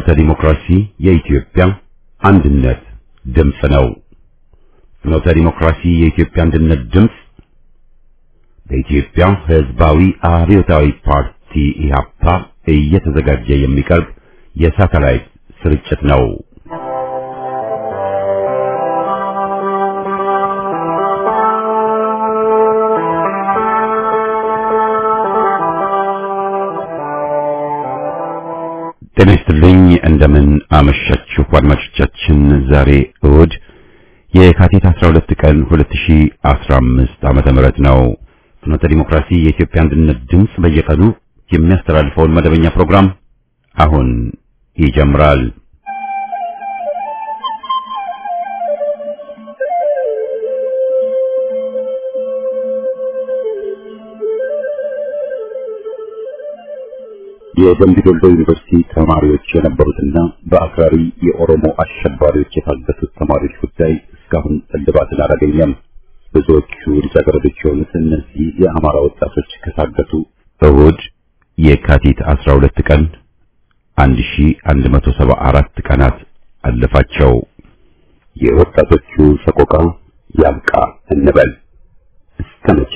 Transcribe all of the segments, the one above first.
ፍኖተ ዲሞክራሲ የኢትዮጵያ አንድነት ድምፅ ነው። ፍኖተ ዲሞክራሲ የኢትዮጵያ አንድነት ድምፅ በኢትዮጵያ ሕዝባዊ አብዮታዊ ፓርቲ ኢህአፓ እየተዘጋጀ የሚቀርብ የሳተላይት ስርጭት ነው። ጤና ይስጥልኝ። እንደምን አመሻችሁ አድማጮቻችን። ዛሬ እሁድ የካቲት 12 ቀን 2015 ዓመተ ምህረት ነው። ፍኖተ ዲሞክራሲ የኢትዮጵያ አንድነት ድምፅ በየቀኑ የሚያስተላልፈውን መደበኛ ፕሮግራም አሁን ይጀምራል። የደምቢ ዶሎ ዩኒቨርሲቲ ተማሪዎች የነበሩትና በአክራሪ የኦሮሞ አሸባሪዎች የታገቱት ተማሪዎች ጉዳይ እስካሁን እልባትን አላገኘም። ብዙዎቹ ልጃገረዶች የሆኑት እነዚህ የአማራ ወጣቶች ከታገቱ እሁድ የካቲት 12 ቀን 1174 ቀናት አለፋቸው። የወጣቶቹ ሰቆቃ ያብቃ እንበል እስከ መቼ?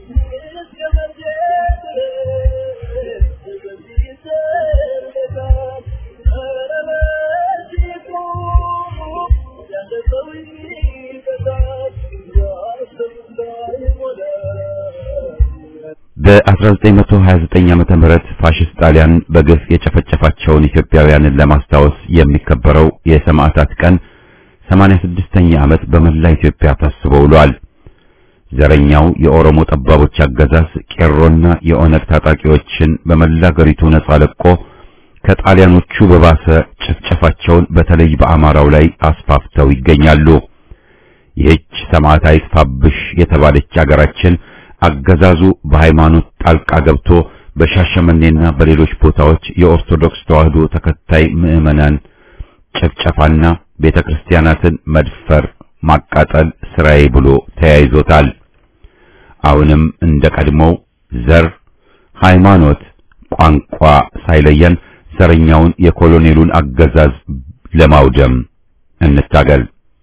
በ1929 ዓመተ ምህረት ፋሽስት ጣሊያን በግፍ የጨፈጨፋቸውን ኢትዮጵያውያንን ለማስታወስ የሚከበረው የሰማዕታት ቀን 86ኛ ዓመት በመላ ኢትዮጵያ ታስቦ ውሏል። ዘረኛው የኦሮሞ ጠባቦች አገዛዝ ቄሮና የኦነግ ታጣቂዎችን በመላ አገሪቱ ነጻ ለቆ ከጣሊያኖቹ በባሰ ጭፍጨፋቸውን በተለይ በአማራው ላይ አስፋፍተው ይገኛሉ። ይህች ሰማዕት አይጥፋብሽ የተባለች አገራችን አገዛዙ በሃይማኖት ጣልቃ ገብቶ በሻሸመኔና በሌሎች ቦታዎች የኦርቶዶክስ ተዋሕዶ ተከታይ ምዕመናን ጭፍጨፋና ቤተክርስቲያናትን መድፈር፣ ማቃጠል ስራዬ ብሎ ተያይዞታል። አሁንም እንደ ቀድሞው ዘር፣ ሃይማኖት፣ ቋንቋ ሳይለየን ዘረኛውን የኮሎኔሉን አገዛዝ ለማውደም እንታገል።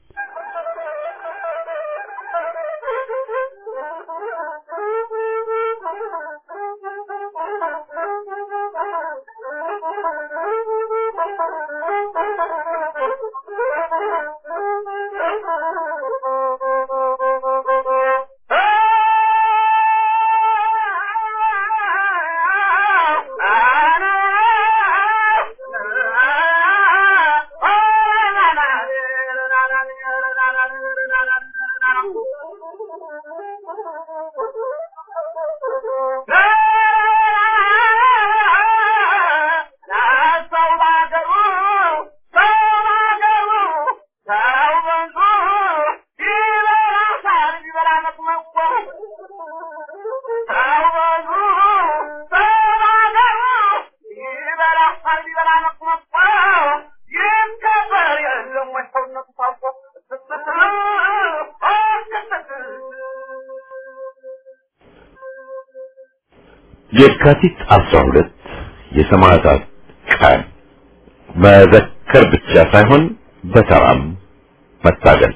የካቲት 12 የሰማዕታት ቀን መዘከር ብቻ ሳይሆን በተራም መታገል።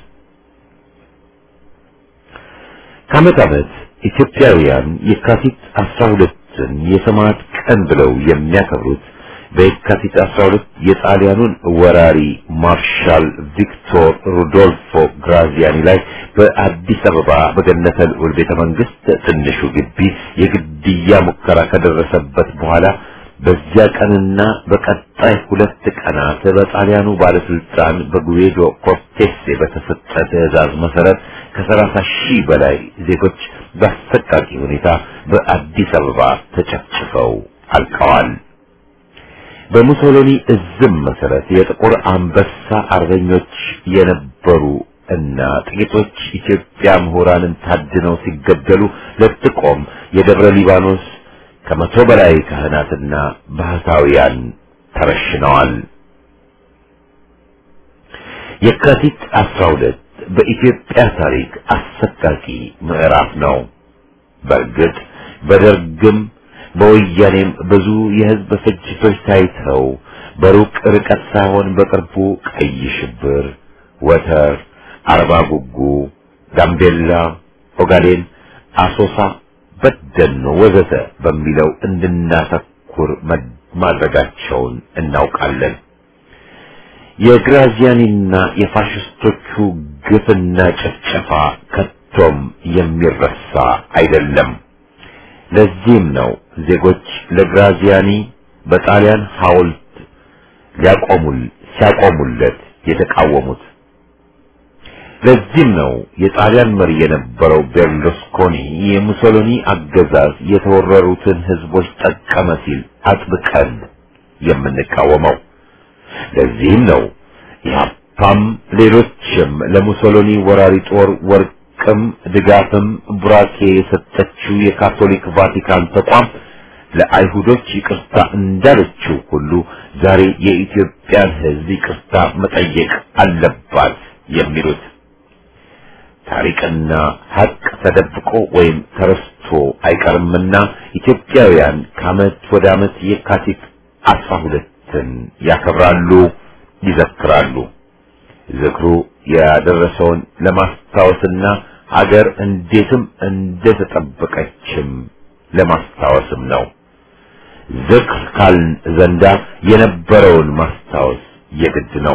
ከዓመት ዓመት ኢትዮጵያውያን የካቲት 12ን የሰማዕት ቀን ብለው የሚያከብሩት በየካቲት 12 የጣሊያኑን ወራሪ ማርሻል ቪክቶር ሩዶልፎ ግራዚያኒ ላይ በአዲስ አበባ በገነተ ልዑል ቤተ መንግስት ትንሹ ግቢ የግድያ ሙከራ ከደረሰበት በኋላ በዚያ ቀንና በቀጣይ ሁለት ቀናት በጣሊያኑ ባለስልጣን በጉዌዶ ኮርቴሴ በተሰጠ ትዕዛዝ መሰረት ከሰላሳ ሺህ በላይ ዜጎች በአሰቃቂ ሁኔታ በአዲስ አበባ ተጨፍጭፈው አልቀዋል። በሙሶሎኒ እዝም መሰረት የጥቁር አንበሳ አርበኞች የነበሩ እና ጥቂቶች ኢትዮጵያ ምሁራንን ታድነው ሲገደሉ ለጥቆም የደብረ ሊባኖስ ከመቶ በላይ ካህናትና ባህታውያን ተረሽነዋል። የካቲት 12 በኢትዮጵያ ታሪክ አሰቃቂ ምዕራፍ ነው። በእርግጥ በደርግም በወያኔም ብዙ የህዝብ ፍጅቶች ታይተው በሩቅ ርቀት ሳይሆን በቅርቡ ቀይ ሽብር፣ ወተር፣ አርባ ጉጉ፣ ጋምቤላ፣ ኦጋዴን፣ አሶሳ፣ በደኖ ወዘተ በሚለው እንድናተኩር ማድረጋቸውን እናውቃለን። የግራዚያኒና የፋሽስቶቹ ግፍና ጭፍጨፋ ከቶም የሚረሳ አይደለም። ለዚህም ነው ዜጎች ለግራዚያኒ በጣሊያን ሐውልት ሊያቆሙል ሲያቆሙለት የተቃወሙት። ለዚህም ነው የጣሊያን መሪ የነበረው ቤርሉስኮኒ የሙሶሎኒ አገዛዝ የተወረሩትን ህዝቦች ጠቀመ ሲል አጥብቀን የምንቃወመው። ለዚህም ነው ኢህአፓም ሌሎችም ለሙሶሎኒ ወራሪ ጦር ወርቅም ድጋፍም ቡራኬ የሰጠችው የካቶሊክ ቫቲካን ተቋም ለአይሁዶች ይቅርታ እንዳለችው ሁሉ ዛሬ የኢትዮጵያን ህዝብ ይቅርታ መጠየቅ አለባት የሚሉት ታሪክና ሀቅ ተደብቆ ወይም ተረስቶ አይቀርምና ኢትዮጵያውያን ከዓመት ወደ ዓመት የካቲት አስራ ሁለትን ያከብራሉ፣ ይዘክራሉ። ዝክሩ ያደረሰውን ለማስታወስና ሀገር እንዴትም እንደተጠበቀችም ለማስታወስም ነው። ዝክር ካልን ዘንዳ የነበረውን ማስታወስ የግድ ነው።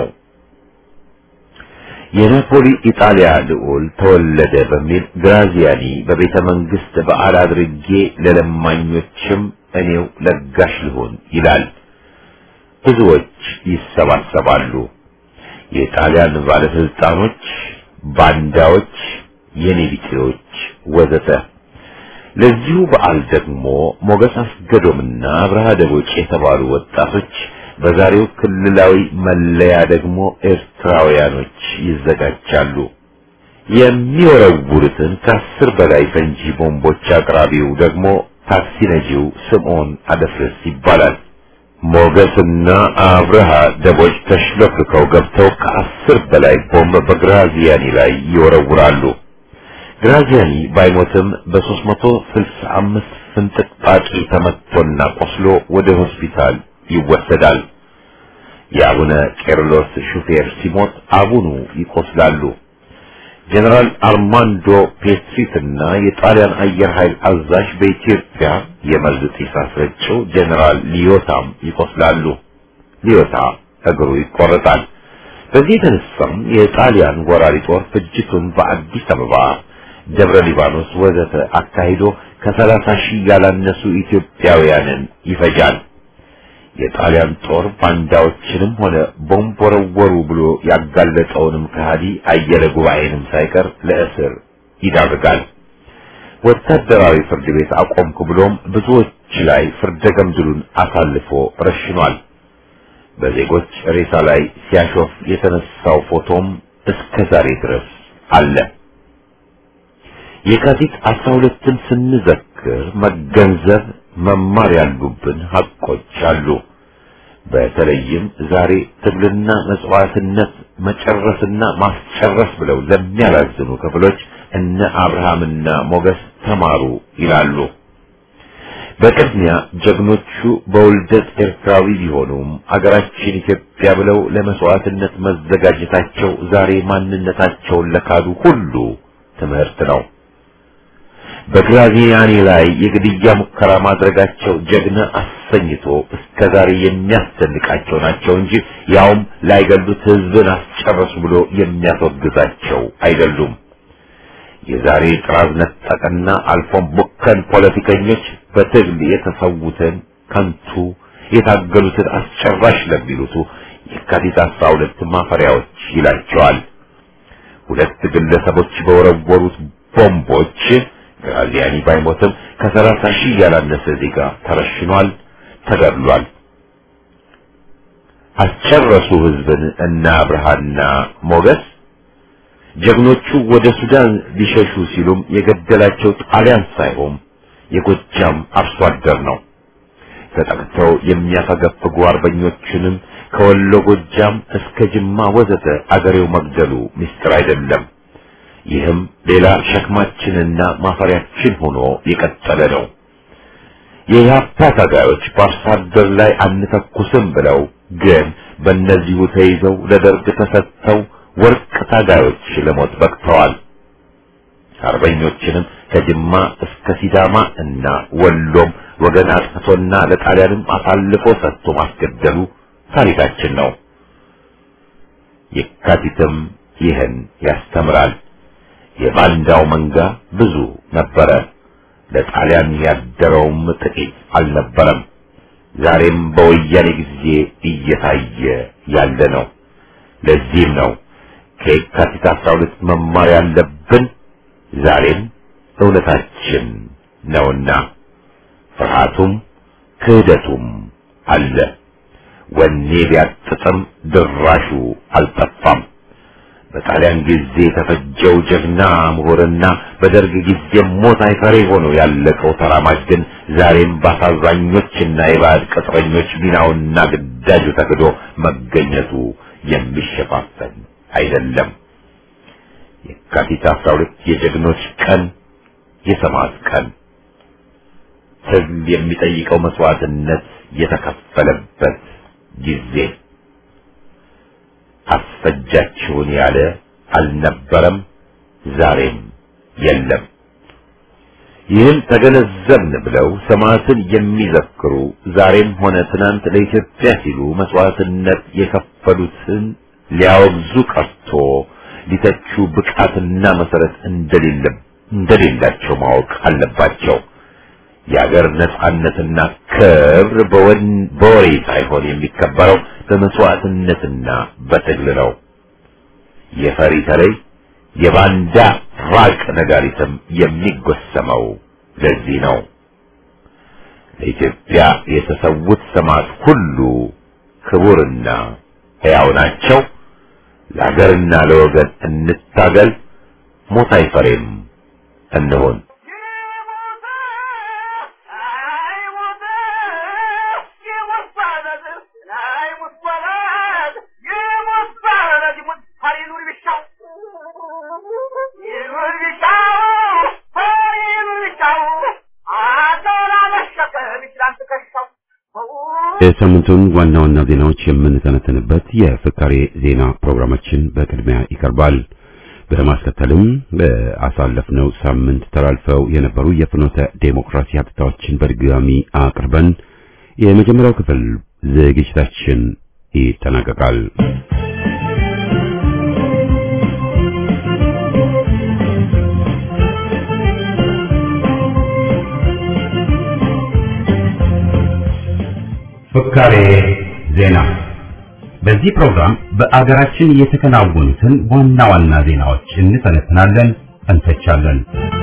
የናፖሊ ኢጣሊያ ልዑል ተወለደ በሚል ግራዚያኒ በቤተ መንግስት በዓል አድርጌ ለለማኞችም እኔው ለጋሽ ልሆን ይላል። ብዙዎች ይሰባሰባሉ። የጣሊያን ባለስልጣኖች፣ ባንዳዎች፣ የኔቢጤዎች ወዘተ። ለዚሁ በዓል ደግሞ ሞገስ አስገዶምና አብርሃ ደቦጭ የተባሉ ወጣቶች በዛሬው ክልላዊ መለያ ደግሞ ኤርትራውያኖች ይዘጋጃሉ። የሚወረውሩትን ከአስር በላይ ፈንጂ ቦምቦች አቅራቢው ደግሞ ታክሲ ነጂው ስምዖን አደፍርስ ይባላል። ሞገስና አብርሃ ደቦጭ ተሽለፍልከው ገብተው ከአስር በላይ ቦምብ በግራዚያኒ ላይ ይወረውራሉ። ግራዚያኒ ባይሞትም በሦስት መቶ ስልሳ አምስት ፍንጥቅጣቂ ተመትቶና ቆስሎ ወደ ሆስፒታል ይወሰዳል። የአቡነ ቄርሎስ ሹፌር ሲሞት አቡኑ ይቆስላሉ። ጀነራል አርማንዶ ፔትሪትና የጣሊያን አየር ኃይል አዛዥ በኢትዮጵያ የመርዝ ጢስ አስረጭው ጀነራል ሊዮታም ይቆስላሉ። ሊዮታ እግሩ ይቆረጣል። በዚህ የተነሳም የጣሊያን ወራሪ ጦር ፍጅቱን በአዲስ አበባ፣ ደብረ ሊባኖስ ወዘተ አካሂዶ ከሰላሳ ሺህ ያላነሱ ኢትዮጵያውያንን ይፈጃል። የጣሊያን ጦር ባንዳዎችንም ሆነ ቦምብ ወረወሩ ብሎ ያጋለጠውንም ከሃዲ አየለ ጉባኤንም ሳይቀር ለእስር ይዳርጋል። ወታደራዊ ፍርድ ቤት አቆምኩ ብሎም ብዙዎች ላይ ፍርደ ገምድሉን አሳልፎ ረሽኗል። በዜጎች ሬሳ ላይ ሲያሾፍ የተነሳው ፎቶም እስከ ዛሬ ድረስ አለ። የካቲት አስራ ሁለትን ስንዘክር መገንዘብ መማር ያሉብን ሀቆች አሉ። በተለይም ዛሬ ትግልና መጽዋዕትነት መጨረስና ማስጨረስ ብለው ለሚያላዝኑ ክፍሎች እነ አብርሃምና ሞገስ ተማሩ ይላሉ። በቅድሚያ ጀግኖቹ በውልደት ኤርትራዊ ቢሆኑም አገራችን ኢትዮጵያ ብለው ለመስዋዕትነት መዘጋጀታቸው ዛሬ ማንነታቸውን ለካዱ ሁሉ ትምህርት ነው። በግራዚያኒ ላይ የግድያ ሙከራ ማድረጋቸው ጀግና አሰኝቶ እስከ ዛሬ የሚያስደንቃቸው ናቸው እንጂ ያውም ላይገሉት ሕዝብን አስጨረሱ ብሎ የሚያስወግዛቸው አይደሉም። የዛሬ ጥራዝ ነጠቅና አልፎም ቡከን ፖለቲከኞች በትግል የተሰዉትን ከንቱ የታገሉትን አስጨራሽ ለሚሉቱ የካቲት አስራ ሁለት ማፈሪያዎች ይላቸዋል። ሁለት ግለሰቦች በወረወሩት ቦምቦች ግራዚያኒ ባይሞትም ከሰላሳ ሺህ ያላነሰ ዜጋ ተረሽኗል፣ ተገድሏል። አስጨረሱ ህዝብን እና አብርሃና ሞገስ ጀግኖቹ ወደ ሱዳን ሊሸሹ ሲሉም የገደላቸው ጣሊያን ሳይሆን የጎጃም አርሶ አደር ነው። ተጠቅተው የሚያፈገፍጉ አርበኞችንም ከወሎ ጎጃም እስከ ጅማ ወዘተ አገሬው መግደሉ ምስጢር አይደለም። ይህም ሌላ ሸክማችንና ማፈሪያችን ሆኖ የቀጠለ ነው። የኢህአፓ ታጋዮች በአርሶ አደር ላይ አንተኩስም ብለው ግን በእነዚሁ ተይዘው ለደርግ ተሰጥተው ወርቅ ታጋዮች ለሞት በቅተዋል። አርበኞችንም ከጅማ እስከ ሲዳማ እና ወሎም ወገን አጥፍቶና ለጣሊያንም አሳልፎ ሰጥቶ ማስገደሉ ታሪካችን ነው። የካቲትም ይህን ያስተምራል። የባንዳው መንጋ ብዙ ነበረ፣ ለጣሊያን ያደረውም ጥቂት አልነበረም። ዛሬም በወያኔ ጊዜ እየታየ ያለ ነው። ለዚህም ነው ከየካቲት አስራ ሁለት መማር ያለብን ዛሬም እውነታችን ነውና ፍርሃቱም ክህደቱም አለ። ወኔ ቢያጥጥም ድራሹ አልጠፋም። በጣሊያን ጊዜ የተፈጀው ጀግና ምሁርና በደርግ ጊዜ ሞት አይፈሬ ሆኖ ያለቀው ተራማጅ ግን ዛሬም በአሳዛኞችና የባዕድ ቅጥረኞች ሚናውና ግዳጁ ተክዶ መገኘቱ የሚሸፋፈን አይደለም። የካቲት አስራ ሁለት የጀግኖች ቀን፣ የሰማዕት ቀን፣ ትግል የሚጠይቀው መስዋዕትነት የተከፈለበት ጊዜ አስፈጃችሁን ያለ አልነበረም፣ ዛሬም የለም። ይህን ተገነዘብን ብለው ሰማዕትን የሚዘክሩ ዛሬም ሆነ ትናንት ለኢትዮጵያ ሲሉ መስዋዕትነት የከፈሉትን ሊያወግዙ ቀርቶ ሊተቹ ብቃትና መሰረት እንደሌለ እንደሌላቸው ማወቅ አለባቸው። የአገር ነጻነትና ክብር በወሬ ሳይሆን የሚከበረው በመስዋዕትነትና በትግል ነው። የፈሪ ተለይ የባንዳ ራቅ ነጋሪትም የሚጎሰመው ለዚህ ነው። ለኢትዮጵያ የተሰዉት ሰማዕት ሁሉ ክቡርና ሕያው ናቸው። ለአገርና ለወገን እንታገል፣ ሞት አይፈሬም እንሆን። የሳምንቱን ዋና ዋና ዜናዎች የምንተነትንበት የፍካሬ ዜና ፕሮግራማችን በቅድሚያ ይቀርባል። በማስከተልም በአሳለፍነው ሳምንት ተላልፈው የነበሩ የፍኖተ ዴሞክራሲ ሀብታዎችን በድጋሚ አቅርበን የመጀመሪያው ክፍል ዝግጅታችን ይጠናቀቃል። ፍካሬ ዜና። በዚህ ፕሮግራም በአገራችን የተከናወኑትን ዋና ዋና ዜናዎች እንተነትናለን፣ እንተቻለን።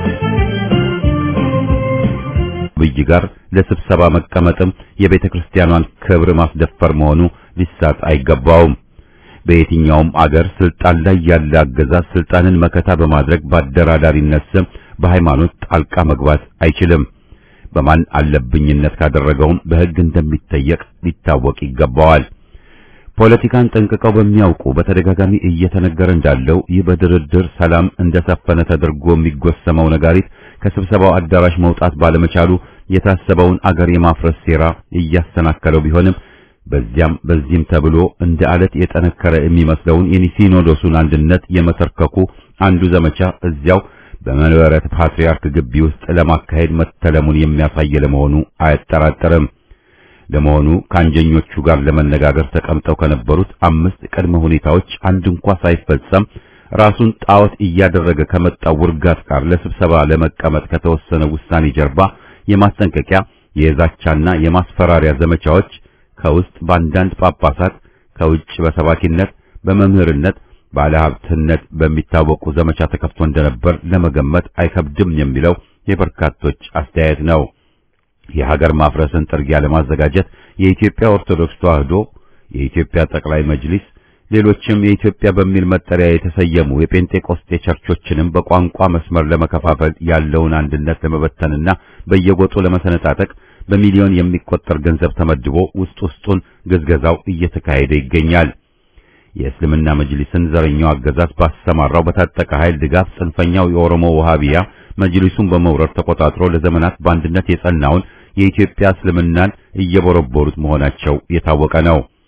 ብይ ጋር ለስብሰባ መቀመጥም የቤተ ክርስቲያኗን ክብር ማስደፈር መሆኑ ሊሳት አይገባውም። በየትኛውም አገር ስልጣን ላይ ያለ አገዛዝ ስልጣንን መከታ በማድረግ በአደራዳሪነት ስም በሃይማኖት ጣልቃ መግባት አይችልም። በማን አለብኝነት ካደረገውም በሕግ እንደሚጠየቅ ሊታወቅ ይገባዋል። ፖለቲካን ጠንቅቀው በሚያውቁ በተደጋጋሚ እየተነገረ እንዳለው ይህ በድርድር ሰላም እንደሰፈነ ተደርጎ የሚጎሰመው ነጋሪት ከስብሰባው አዳራሽ መውጣት ባለመቻሉ የታሰበውን አገር የማፍረስ ሴራ እያሰናከለው ቢሆንም በዚያም በዚህም ተብሎ እንደ አለት የጠነከረ የሚመስለውን የሲኖዶሱን አንድነት የመሰርከኩ አንዱ ዘመቻ እዚያው በመንበረ ፓትርያርክ ግቢ ውስጥ ለማካሄድ መተለሙን የሚያሳይ ለመሆኑ አያጠራጥርም። ለመሆኑ ከአንጀኞቹ ጋር ለመነጋገር ተቀምጠው ከነበሩት አምስት ቅድመ ሁኔታዎች አንድ እንኳ ሳይፈጸም ራሱን ጣዖት እያደረገ ከመጣው ውርጋት ጋር ለስብሰባ ለመቀመጥ ከተወሰነ ውሳኔ ጀርባ የማስጠንቀቂያ የዛቻና የማስፈራሪያ ዘመቻዎች ከውስጥ በአንዳንድ ጳጳሳት፣ ከውጭ በሰባኪነት፣ በመምህርነት ባለሀብትነት በሚታወቁ ዘመቻ ተከፍቶ እንደነበር ለመገመት አይከብድም የሚለው የበርካቶች አስተያየት ነው። የሀገር ማፍረስን ጥርጊያ ለማዘጋጀት የኢትዮጵያ ኦርቶዶክስ ተዋሕዶ፣ የኢትዮጵያ ጠቅላይ መጅሊስ፣ ሌሎችም የኢትዮጵያ በሚል መጠሪያ የተሰየሙ የጴንጤቆስጤ ቸርቾችንም በቋንቋ መስመር ለመከፋፈል ያለውን አንድነት ለመበተንና በየጎጡ ለመሰነጣጠቅ በሚሊዮን የሚቆጠር ገንዘብ ተመድቦ ውስጥ ውስጡን ግዝገዛው እየተካሄደ ይገኛል። የእስልምና መጅሊስን ዘረኛው አገዛዝ ባሰማራው በታጠቀ ኃይል ድጋፍ ጽንፈኛው የኦሮሞ ወሃቢያ መጅሊሱን በመውረር ተቆጣጥሮ ለዘመናት በአንድነት የጸናውን የኢትዮጵያ እስልምናን እየቦረቦሩት መሆናቸው የታወቀ ነው።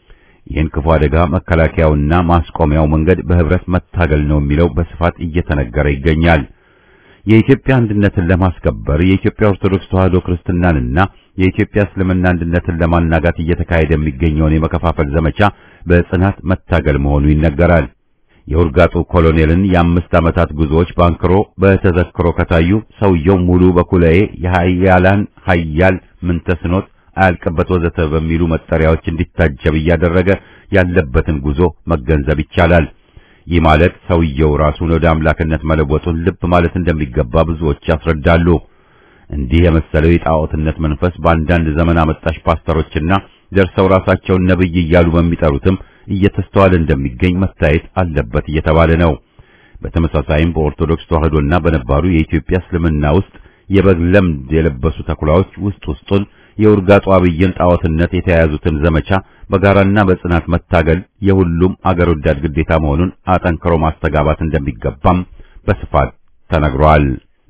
ይህን ክፉ አደጋ መከላከያውና ማስቆሚያው መንገድ በህብረት መታገል ነው የሚለው በስፋት እየተነገረ ይገኛል። የኢትዮጵያ አንድነትን ለማስከበር የኢትዮጵያ ኦርቶዶክስ ተዋሕዶ ክርስትናንና የኢትዮጵያ እስልምና አንድነትን ለማናጋት እየተካሄደ የሚገኘውን የመከፋፈል ዘመቻ በጽናት መታገል መሆኑ ይነገራል። የውርጋጡ ኮሎኔልን የአምስት ዓመታት ጉዞዎች ባንክሮ በተዘክሮ ከታዩ ሰውየው ሙሉ በኩላዬ የኃያላን ኃያል ምንተስኖት አያልቅበት ወዘተ በሚሉ መጠሪያዎች እንዲታጀብ እያደረገ ያለበትን ጉዞ መገንዘብ ይቻላል። ይህ ማለት ሰውየው ራሱን ወደ አምላክነት መለወጡን ልብ ማለት እንደሚገባ ብዙዎች ያስረዳሉ። እንዲህ የመሰለው የጣዖትነት መንፈስ በአንዳንድ ዘመን አመጣሽ ፓስተሮችና ደርሰው ራሳቸውን ነብይ እያሉ በሚጠሩትም እየተስተዋለ እንደሚገኝ መታየት አለበት እየተባለ ነው። በተመሳሳይም በኦርቶዶክስ ተዋሕዶና በነባሩ የኢትዮጵያ እስልምና ውስጥ የበግ ለምድ የለበሱ ተኩላዎች ውስጥ ውስጡን የውርጋጡ አብይን ጣዖትነት የተያያዙትን ዘመቻ በጋራና በጽናት መታገል የሁሉም አገር ወዳድ ግዴታ መሆኑን አጠንክሮ ማስተጋባት እንደሚገባም በስፋት ተነግሯል።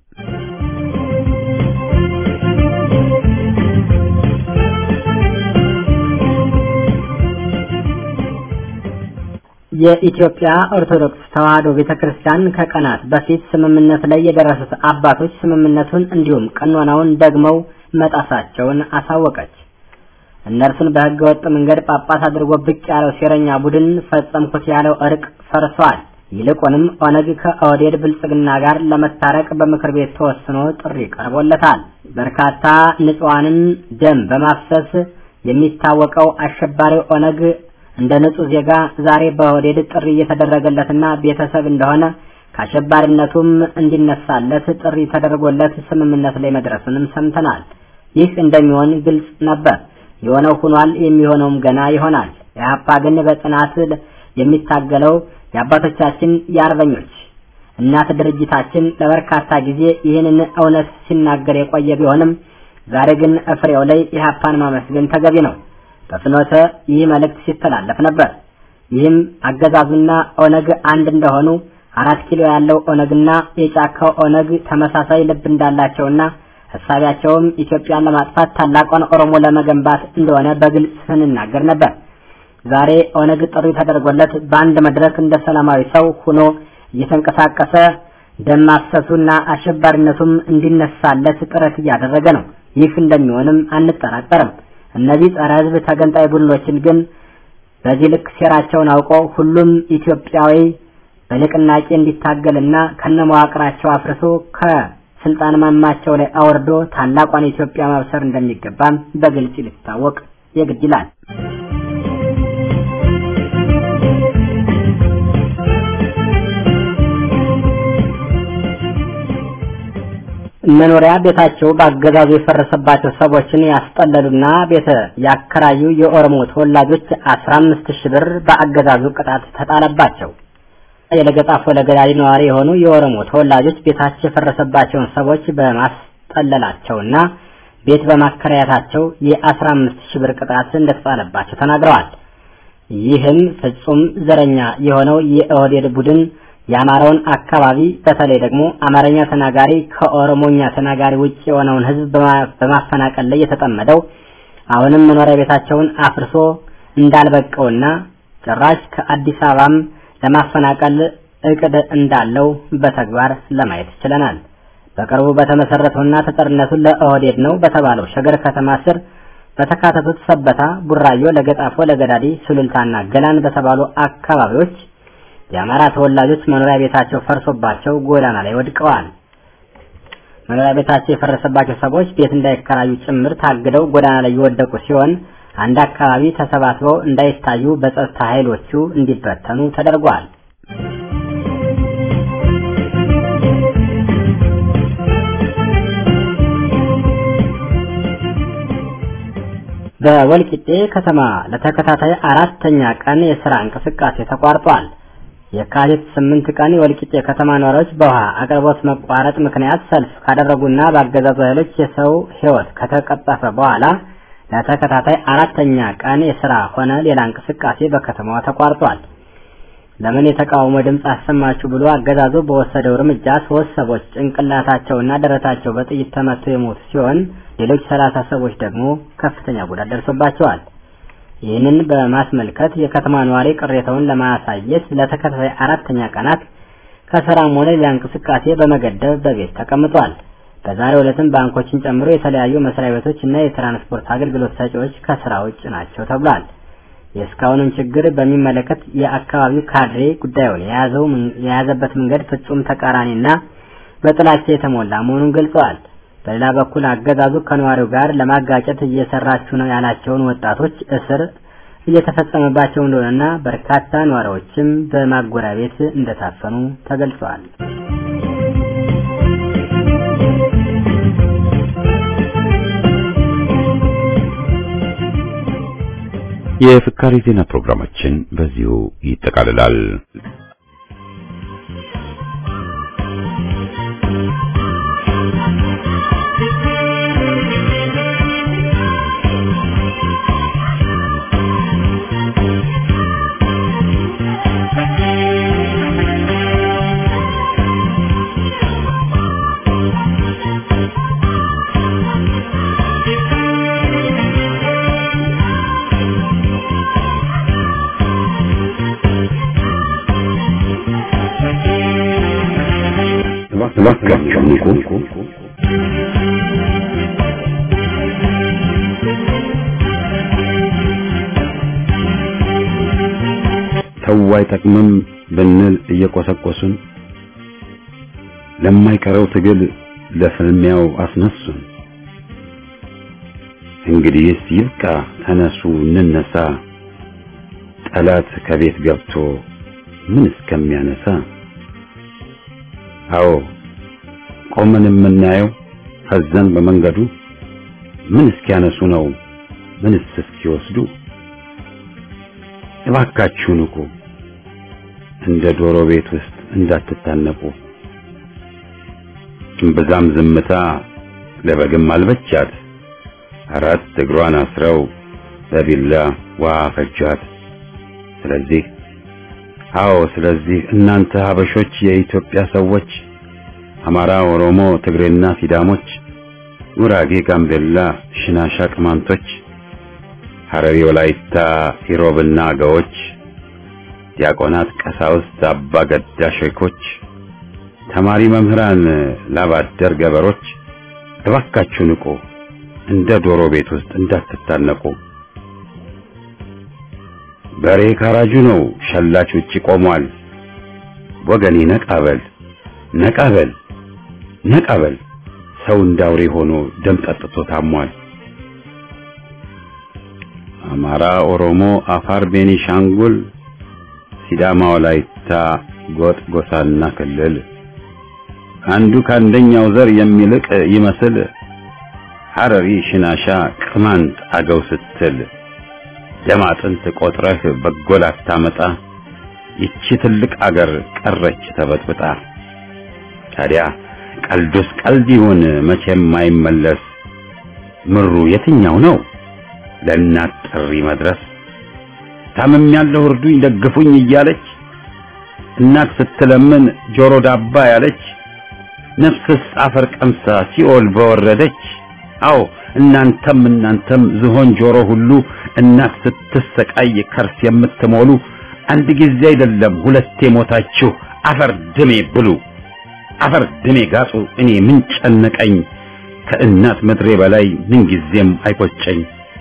የኢትዮጵያ ኦርቶዶክስ ተዋሕዶ ቤተክርስቲያን ከቀናት በፊት ስምምነት ላይ የደረሱት አባቶች ስምምነቱን እንዲሁም ቀኖናውን ደግመው መጣሳቸውን አሳወቀች። እነርሱን በሕገ ወጥ መንገድ ጳጳስ አድርጎ ብቅ ያለው ሴረኛ ቡድን ፈጸምኩት ያለው እርቅ ፈርሷል። ይልቁንም ኦነግ ከኦህዴድ ብልጽግና ጋር ለመታረቅ በምክር ቤት ተወስኖ ጥሪ ቀርቦለታል። በርካታ ንጹሐንን ደም በማፍሰስ የሚታወቀው አሸባሪው ኦነግ እንደ ንጹህ ዜጋ ዛሬ በኦህዴድ ጥሪ እየተደረገለትና ቤተሰብ እንደሆነ ከአሸባሪነቱም እንዲነሳለት ጥሪ ተደርጎለት ስምምነት ላይ መድረሱንም ሰምተናል። ይህ እንደሚሆን ግልጽ ነበር። የሆነው ሆኗል፣ የሚሆነውም ገና ይሆናል። ኢህአፓ ግን በጽናት የሚታገለው የአባቶቻችን የአርበኞች እናት ድርጅታችን ለበርካታ ጊዜ ይህንን እውነት ሲናገር የቆየ ቢሆንም ዛሬ ግን ፍሬው ላይ ኢህአፓን ማመስገን ተገቢ ነው። በፍኖተ ይህ መልእክት ሲተላለፍ ነበር። ይህም አገዛዙና ኦነግ አንድ እንደሆኑ አራት ኪሎ ያለው ኦነግና የጫካው ኦነግ ተመሳሳይ ልብ እንዳላቸውና ሀሳቢያቸውም ኢትዮጵያን ለማጥፋት ታላቋን ኦሮሞ ለመገንባት እንደሆነ በግልጽ ስንናገር ነበር። ዛሬ ኦነግ ጥሪ ተደርጎለት በአንድ መድረክ እንደ ሰላማዊ ሰው ሆኖ እየተንቀሳቀሰ ደም ማፍሰሱና አሸባሪነቱም እንዲነሳለት ጥረት እያደረገ ነው። ይህ እንደሚሆንም አንጠራጠርም። እነዚህ ጸረ ሕዝብ ተገንጣይ ቡድኖችን ግን በዚህ ልክ ሴራቸውን አውቆ ሁሉም ኢትዮጵያዊ በንቅናቄ እንዲታገልና ከነመዋቅራቸው አፍርሶ ከስልጣን ማማቸው ላይ አወርዶ ታላቋን ኢትዮጵያ ማብሰር እንደሚገባም በግልጽ ሊታወቅ የግድ ይላል። መኖሪያ ቤታቸው በአገዛዙ የፈረሰባቸው ሰዎችን ያስጠለሉና ቤተ ያከራዩ የኦሮሞ ተወላጆች 15 ሺህ ብር በአገዛዙ ቅጣት ተጣለባቸው። የለገጣፎ ለገዳዲ ነዋሪ የሆኑ የኦሮሞ ተወላጆች ቤታቸው የፈረሰባቸውን ሰዎች በማስጠለላቸውና ቤት በማከራየታቸው የ15 ሺህ ብር ቅጣት እንደተጣለባቸው ተናግረዋል። ይህም ፍጹም ዘረኛ የሆነው የኦህዴድ ቡድን የአማራውን አካባቢ በተለይ ደግሞ አማርኛ ተናጋሪ ከኦሮሞኛ ተናጋሪ ውጭ የሆነውን ሕዝብ በማፈናቀል ላይ የተጠመደው አሁንም መኖሪያ ቤታቸውን አፍርሶ እንዳልበቀውና ጭራሽ ከአዲስ አበባም ለማፈናቀል እቅድ እንዳለው በተግባር ለማየት ችለናል። በቅርቡ በተመሰረተውና ተጠርነቱን ለኦህዴድ ነው በተባለው ሸገር ከተማ ስር በተካተቱት ሰበታ፣ ቡራዮ፣ ለገጣፎ፣ ለገዳዲ፣ ሱሉልታና ገላን በተባሉ አካባቢዎች የአማራ ተወላጆች መኖሪያ ቤታቸው ፈርሶባቸው ጎዳና ላይ ወድቀዋል። መኖሪያ ቤታቸው የፈረሰባቸው ሰዎች ቤት እንዳይከራዩ ጭምር ታግደው ጎዳና ላይ የወደቁ ሲሆን አንድ አካባቢ ተሰባስበው እንዳይታዩ በጸጥታ ኃይሎቹ እንዲበተኑ ተደርጓል። በወልቂጤ ከተማ ለተከታታይ አራተኛ ቀን የስራ እንቅስቃሴ ተቋርጧል። የካቲት ስምንት ቀን የወልቂጤ ከተማ ነዋሪዎች በውሃ አቅርቦት መቋረጥ ምክንያት ሰልፍ ካደረጉና በአገዛዙ ኃይሎች የሰው ሕይወት ከተቀጠፈ በኋላ ለተከታታይ አራተኛ ቀን የስራ ሆነ ሌላ እንቅስቃሴ በከተማዋ ተቋርጧል። ለምን የተቃውሞ ድምፅ አሰማችሁ ብሎ አገዛዙ በወሰደው እርምጃ ሶስት ሰዎች ጭንቅላታቸውና ደረታቸው በጥይት ተመተው የሞቱ ሲሆን ሌሎች ሰላሳ ሰዎች ደግሞ ከፍተኛ ጉዳት ደርሶባቸዋል። ይህንን በማስመልከት የከተማ ነዋሪ ቅሬታውን ለማሳየት ለተከታታይ አራተኛ ቀናት ከስራም ሆነ ሌላ እንቅስቃሴ በመገደብ በቤት ተቀምጧል። በዛሬው ዕለትም ባንኮችን ጨምሮ የተለያዩ መስሪያ ቤቶች እና የትራንስፖርት አገልግሎት ሰጪዎች ከስራ ውጭ ናቸው ተብሏል። የእስካሁንም ችግር በሚመለከት የአካባቢው ካድሬ ጉዳዩን የያዘው የያዘበት መንገድ ፍጹም ተቃራኒና በጥላቻ የተሞላ መሆኑን ገልጸዋል። በሌላ በኩል አገዛዙ ከነዋሪው ጋር ለማጋጨት እየሰራችሁ ነው ያላቸውን ወጣቶች እስር እየተፈጸመባቸው እንደሆነና በርካታ ነዋሪዎችም በማጎሪያ ቤት እንደታፈኑ ተገልጿል። የፍካሪ ዜና ፕሮግራማችን በዚሁ ይጠቃልላል። እባካችሁ ንቁ። ተው አይጠቅምም ብንል እየቆሰቆሱን ለማይቀረው ትግል ለፍልሚያው አስነሱን። እንግዲህስ ይብቃ፣ ተነሱ እንነሳ፣ ጠላት ከቤት ገብቶ ምን እስከሚያነሳ አዎ ቆመን የምናየው ፈዘን በመንገዱ ምን እስኪያነሱ ነው ምንስ እስኪወስዱ? እባካችሁ ንቁ፣ እንደ ዶሮ ቤት ውስጥ እንዳትታነቁ። እምብዛም ዝምታ ለበግም አልበቻት፣ አራት እግሯን አስረው በቢላ ውሃ ፈጇት። ስለዚህ አዎ ስለዚህ እናንተ ሀበሾች የኢትዮጵያ ሰዎች አማራ፣ ኦሮሞ፣ ትግሬና ሲዳሞች፣ ጉራጌ፣ ጋምቤላ፣ ሽናሻ፣ ቅማንቶች፣ ሐረሪ፣ ወላይታ፣ ኢሮብና አገዎች፣ ዲያቆናት፣ ቀሳውስት፣ አባ ገዳ ሼኮች፣ ተማሪ መምህራን፣ ላባደር ገበሮች እባካችሁ ንቁ፣ እንደ ዶሮ ቤት ውስጥ እንዳትታነቁ። በሬ ካራጁ ነው፣ ሸላች ውጪ ቆሟል። ወገኔ ነቃበል ነቃበል ነቃበል፣ ሰው እንዳውሬ ሆኖ ደም ጠጥቶ ታሟል። አማራ፣ ኦሮሞ፣ አፋር፣ ቤኒሻንጉል፣ ሲዳማ፣ ወላይታ፣ ጎጥ፣ ጎሳና ክልል አንዱ ከአንደኛው ዘር የሚልቅ ይመስል ሐረሪ፣ ሽናሻ፣ ቅማንት፣ አገው ስትል ደም አጥንት ቆጥረህ በጎል አታመጣ። ይቺ ትልቅ አገር ቀረች ተበጥብጣ። ታዲያ ቀልዱስ ቀልድ ይሁን መቼም አይመለስ። ምሩ የትኛው ነው ለእናት ጥሪ መድረስ? ታምም ያለው እርዱኝ ደግፉኝ እያለች እናት ስትለምን ጆሮ ዳባ ያለች ነፍስስ አፈር ቀምሳ ሲኦል በወረደች። አዎ እናንተም እናንተም ዝሆን ጆሮ ሁሉ እናት ስትሰቃይ ከርስ የምትሞሉ አንድ ጊዜ አይደለም ሁለቴ ሞታችሁ አፈር ድሜ ብሉ አፈር ድሜ ጋጡ። እኔ ምን ጨነቀኝ ከእናት ምድሬ በላይ ምን ጊዜም አይቆጨኝ።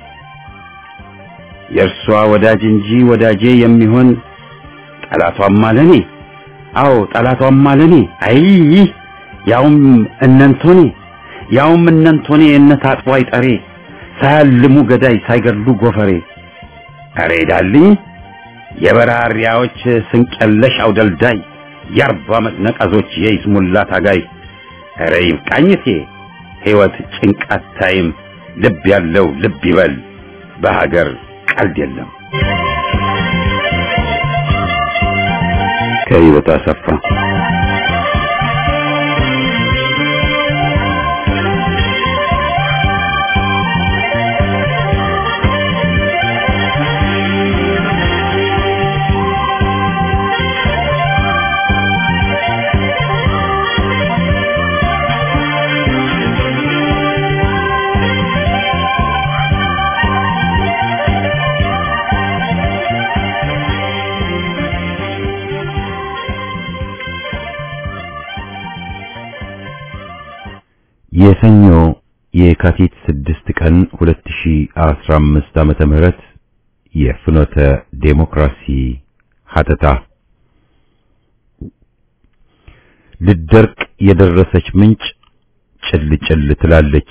የእርሷ ወዳጅ እንጂ ወዳጄ የሚሆን ጠላቷም አለኔ። አዎ ጠላቷም አለኔ። አይ ያውም እነንቶኔ ያውም እነንቶኔ እነት አጥቦ አይጠሬ ሳያልሙ ገዳይ ሳይገድሉ ጎፈሬ። አሬ ዳልኝ የበራሪያዎች ስንቀለሽ አውደልዳይ የአርባ ዓመት ነቀዞች የይስሙላ ታጋይ። ኧረ ይብቃኝቴ ሕይወት ጭንቃት ታይም ልብ ያለው ልብ ይበል በሀገር ቀልድ የለም። ከህይወት አሰፋ የሰኞ የካቲት 6 ቀን 2015 ዓመተ ምህረት የፍኖተ ዴሞክራሲ ሀተታ ልደርቅ የደረሰች ምንጭ ጭል ጭል ትላለች።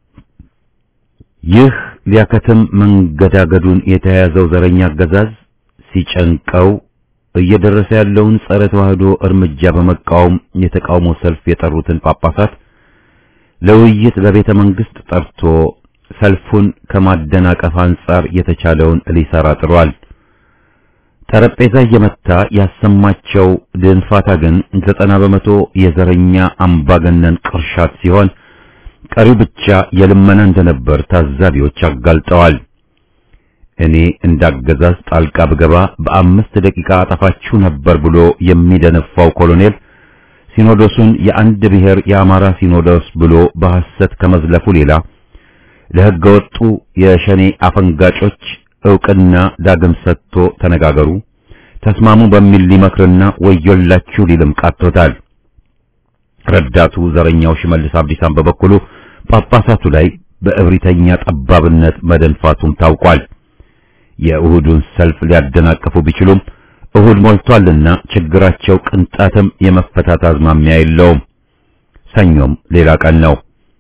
ይህ ሊያከትም መንገዳገዱን የተያያዘው ዘረኛ አገዛዝ ሲጨንቀው እየደረሰ ያለውን ጸረ ተዋህዶ እርምጃ በመቃወም የተቃውሞ ሰልፍ የጠሩትን ጳጳሳት ለውይይት በቤተ መንግስት ጠርቶ ሰልፉን ከማደናቀፍ አንጻር የተቻለውን ሊሰራ ጥሯል። ጠረጴዛ እየመታ ያሰማቸው ድንፋታ ግን ዘጠና በመቶ የዘረኛ አምባገነን ቅርሻት ሲሆን ቀሪው ብቻ የልመና እንደነበር ታዛቢዎች አጋልጠዋል። እኔ እንዳገዛዝ ጣልቃ ብገባ በአምስት ደቂቃ አጠፋችሁ ነበር ብሎ የሚደነፋው ኮሎኔል ሲኖዶሱን የአንድ ብሔር የአማራ ሲኖዶስ ብሎ በሐሰት ከመዝለፉ ሌላ ለሕገ ወጡ የሸኔ አፈንጋጮች ዕውቅና ዳግም ሰጥቶ ተነጋገሩ፣ ተስማሙ በሚል ሊመክርና ወዮላችሁ ሊልም ቃቶታል። ረዳቱ ዘረኛው ሽመልስ አብዲሳን በበኩሉ ጳጳሳቱ ላይ በእብሪተኛ ጠባብነት መደንፋቱም ታውቋል። የእሁዱን ሰልፍ ሊያደናቅፉ ቢችሉም እሁድ ሞልቷልና ችግራቸው ቅንጣትም የመፈታት አዝማሚያ የለውም። ሰኞም ሌላ ቀን ነው።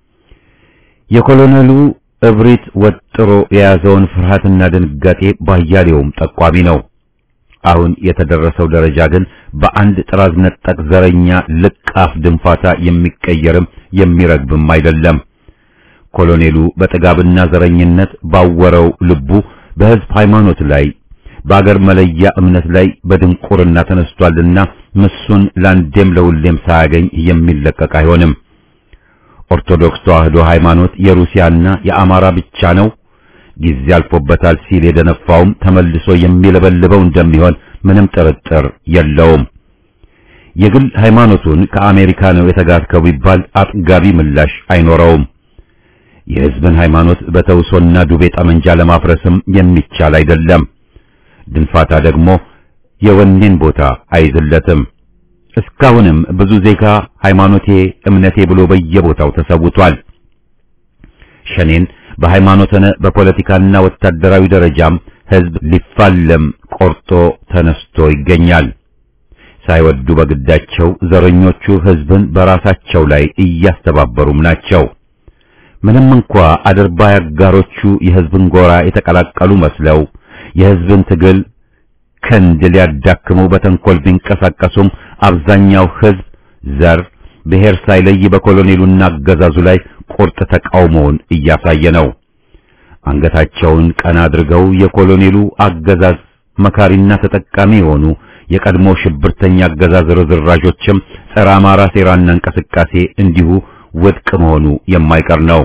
የኮሎኔሉ እብሪት ወጥሮ የያዘውን ፍርሃትና ድንጋጤ ባያሌውም ጠቋሚ ነው። አሁን የተደረሰው ደረጃ ግን በአንድ ጥራዝ ነጠቅ ዘረኛ ልቃፍ ድንፋታ የሚቀየርም የሚረግብም አይደለም። ኮሎኔሉ በጥጋብና ዘረኝነት ባወረው ልቡ በሕዝብ ሃይማኖት ላይ በአገር መለያ እምነት ላይ በድንቁርና ተነስቷልና ምሱን ለአንዴም ለሁሌም ሳያገኝ የሚለቀቅ አይሆንም። ኦርቶዶክስ ተዋህዶ ሃይማኖት የሩሲያና የአማራ ብቻ ነው፣ ጊዜ አልፎበታል ሲል የደነፋውም ተመልሶ የሚለበልበው እንደሚሆን ምንም ጥርጥር የለውም። የግል ሃይማኖቱን ከአሜሪካ ነው የተጋርከው ቢባል አጥጋቢ ምላሽ አይኖረውም። የሕዝብን ሃይማኖት በተውሶና ዱቤ ጠመንጃ ለማፍረስም የሚቻል አይደለም። ድንፋታ ደግሞ የወኔን ቦታ አይዝለትም። እስካሁንም ብዙ ዜጋ ሃይማኖቴ እምነቴ ብሎ በየቦታው ተሰውቷል። ሸኔን በሃይማኖት ሆነ በፖለቲካና ወታደራዊ ደረጃም ሕዝብ ሊፋለም ቆርጦ ተነስቶ ይገኛል። ሳይወዱ በግዳቸው ዘረኞቹ ሕዝብን በራሳቸው ላይ እያስተባበሩም ናቸው። ምንም እንኳ አድርባይ አጋሮቹ የሕዝብን ጎራ የተቀላቀሉ መስለው የሕዝብን ትግል ክንድ ሊያዳክሙ በተንኮል ቢንቀሳቀሱም አብዛኛው ሕዝብ ዘር፣ ብሔር ሳይለይ በኮሎኔሉና አገዛዙ ላይ ቁርጥ ተቃውሞውን እያሳየ ነው። አንገታቸውን ቀና አድርገው የኮሎኔሉ አገዛዝ መካሪና ተጠቃሚ የሆኑ የቀድሞ ሽብርተኛ አገዛዝ ርዝራዦችም ጸረ አማራ ሴራና እንቅስቃሴ እንዲሁ ውድቅ መሆኑ የማይቀር ነው።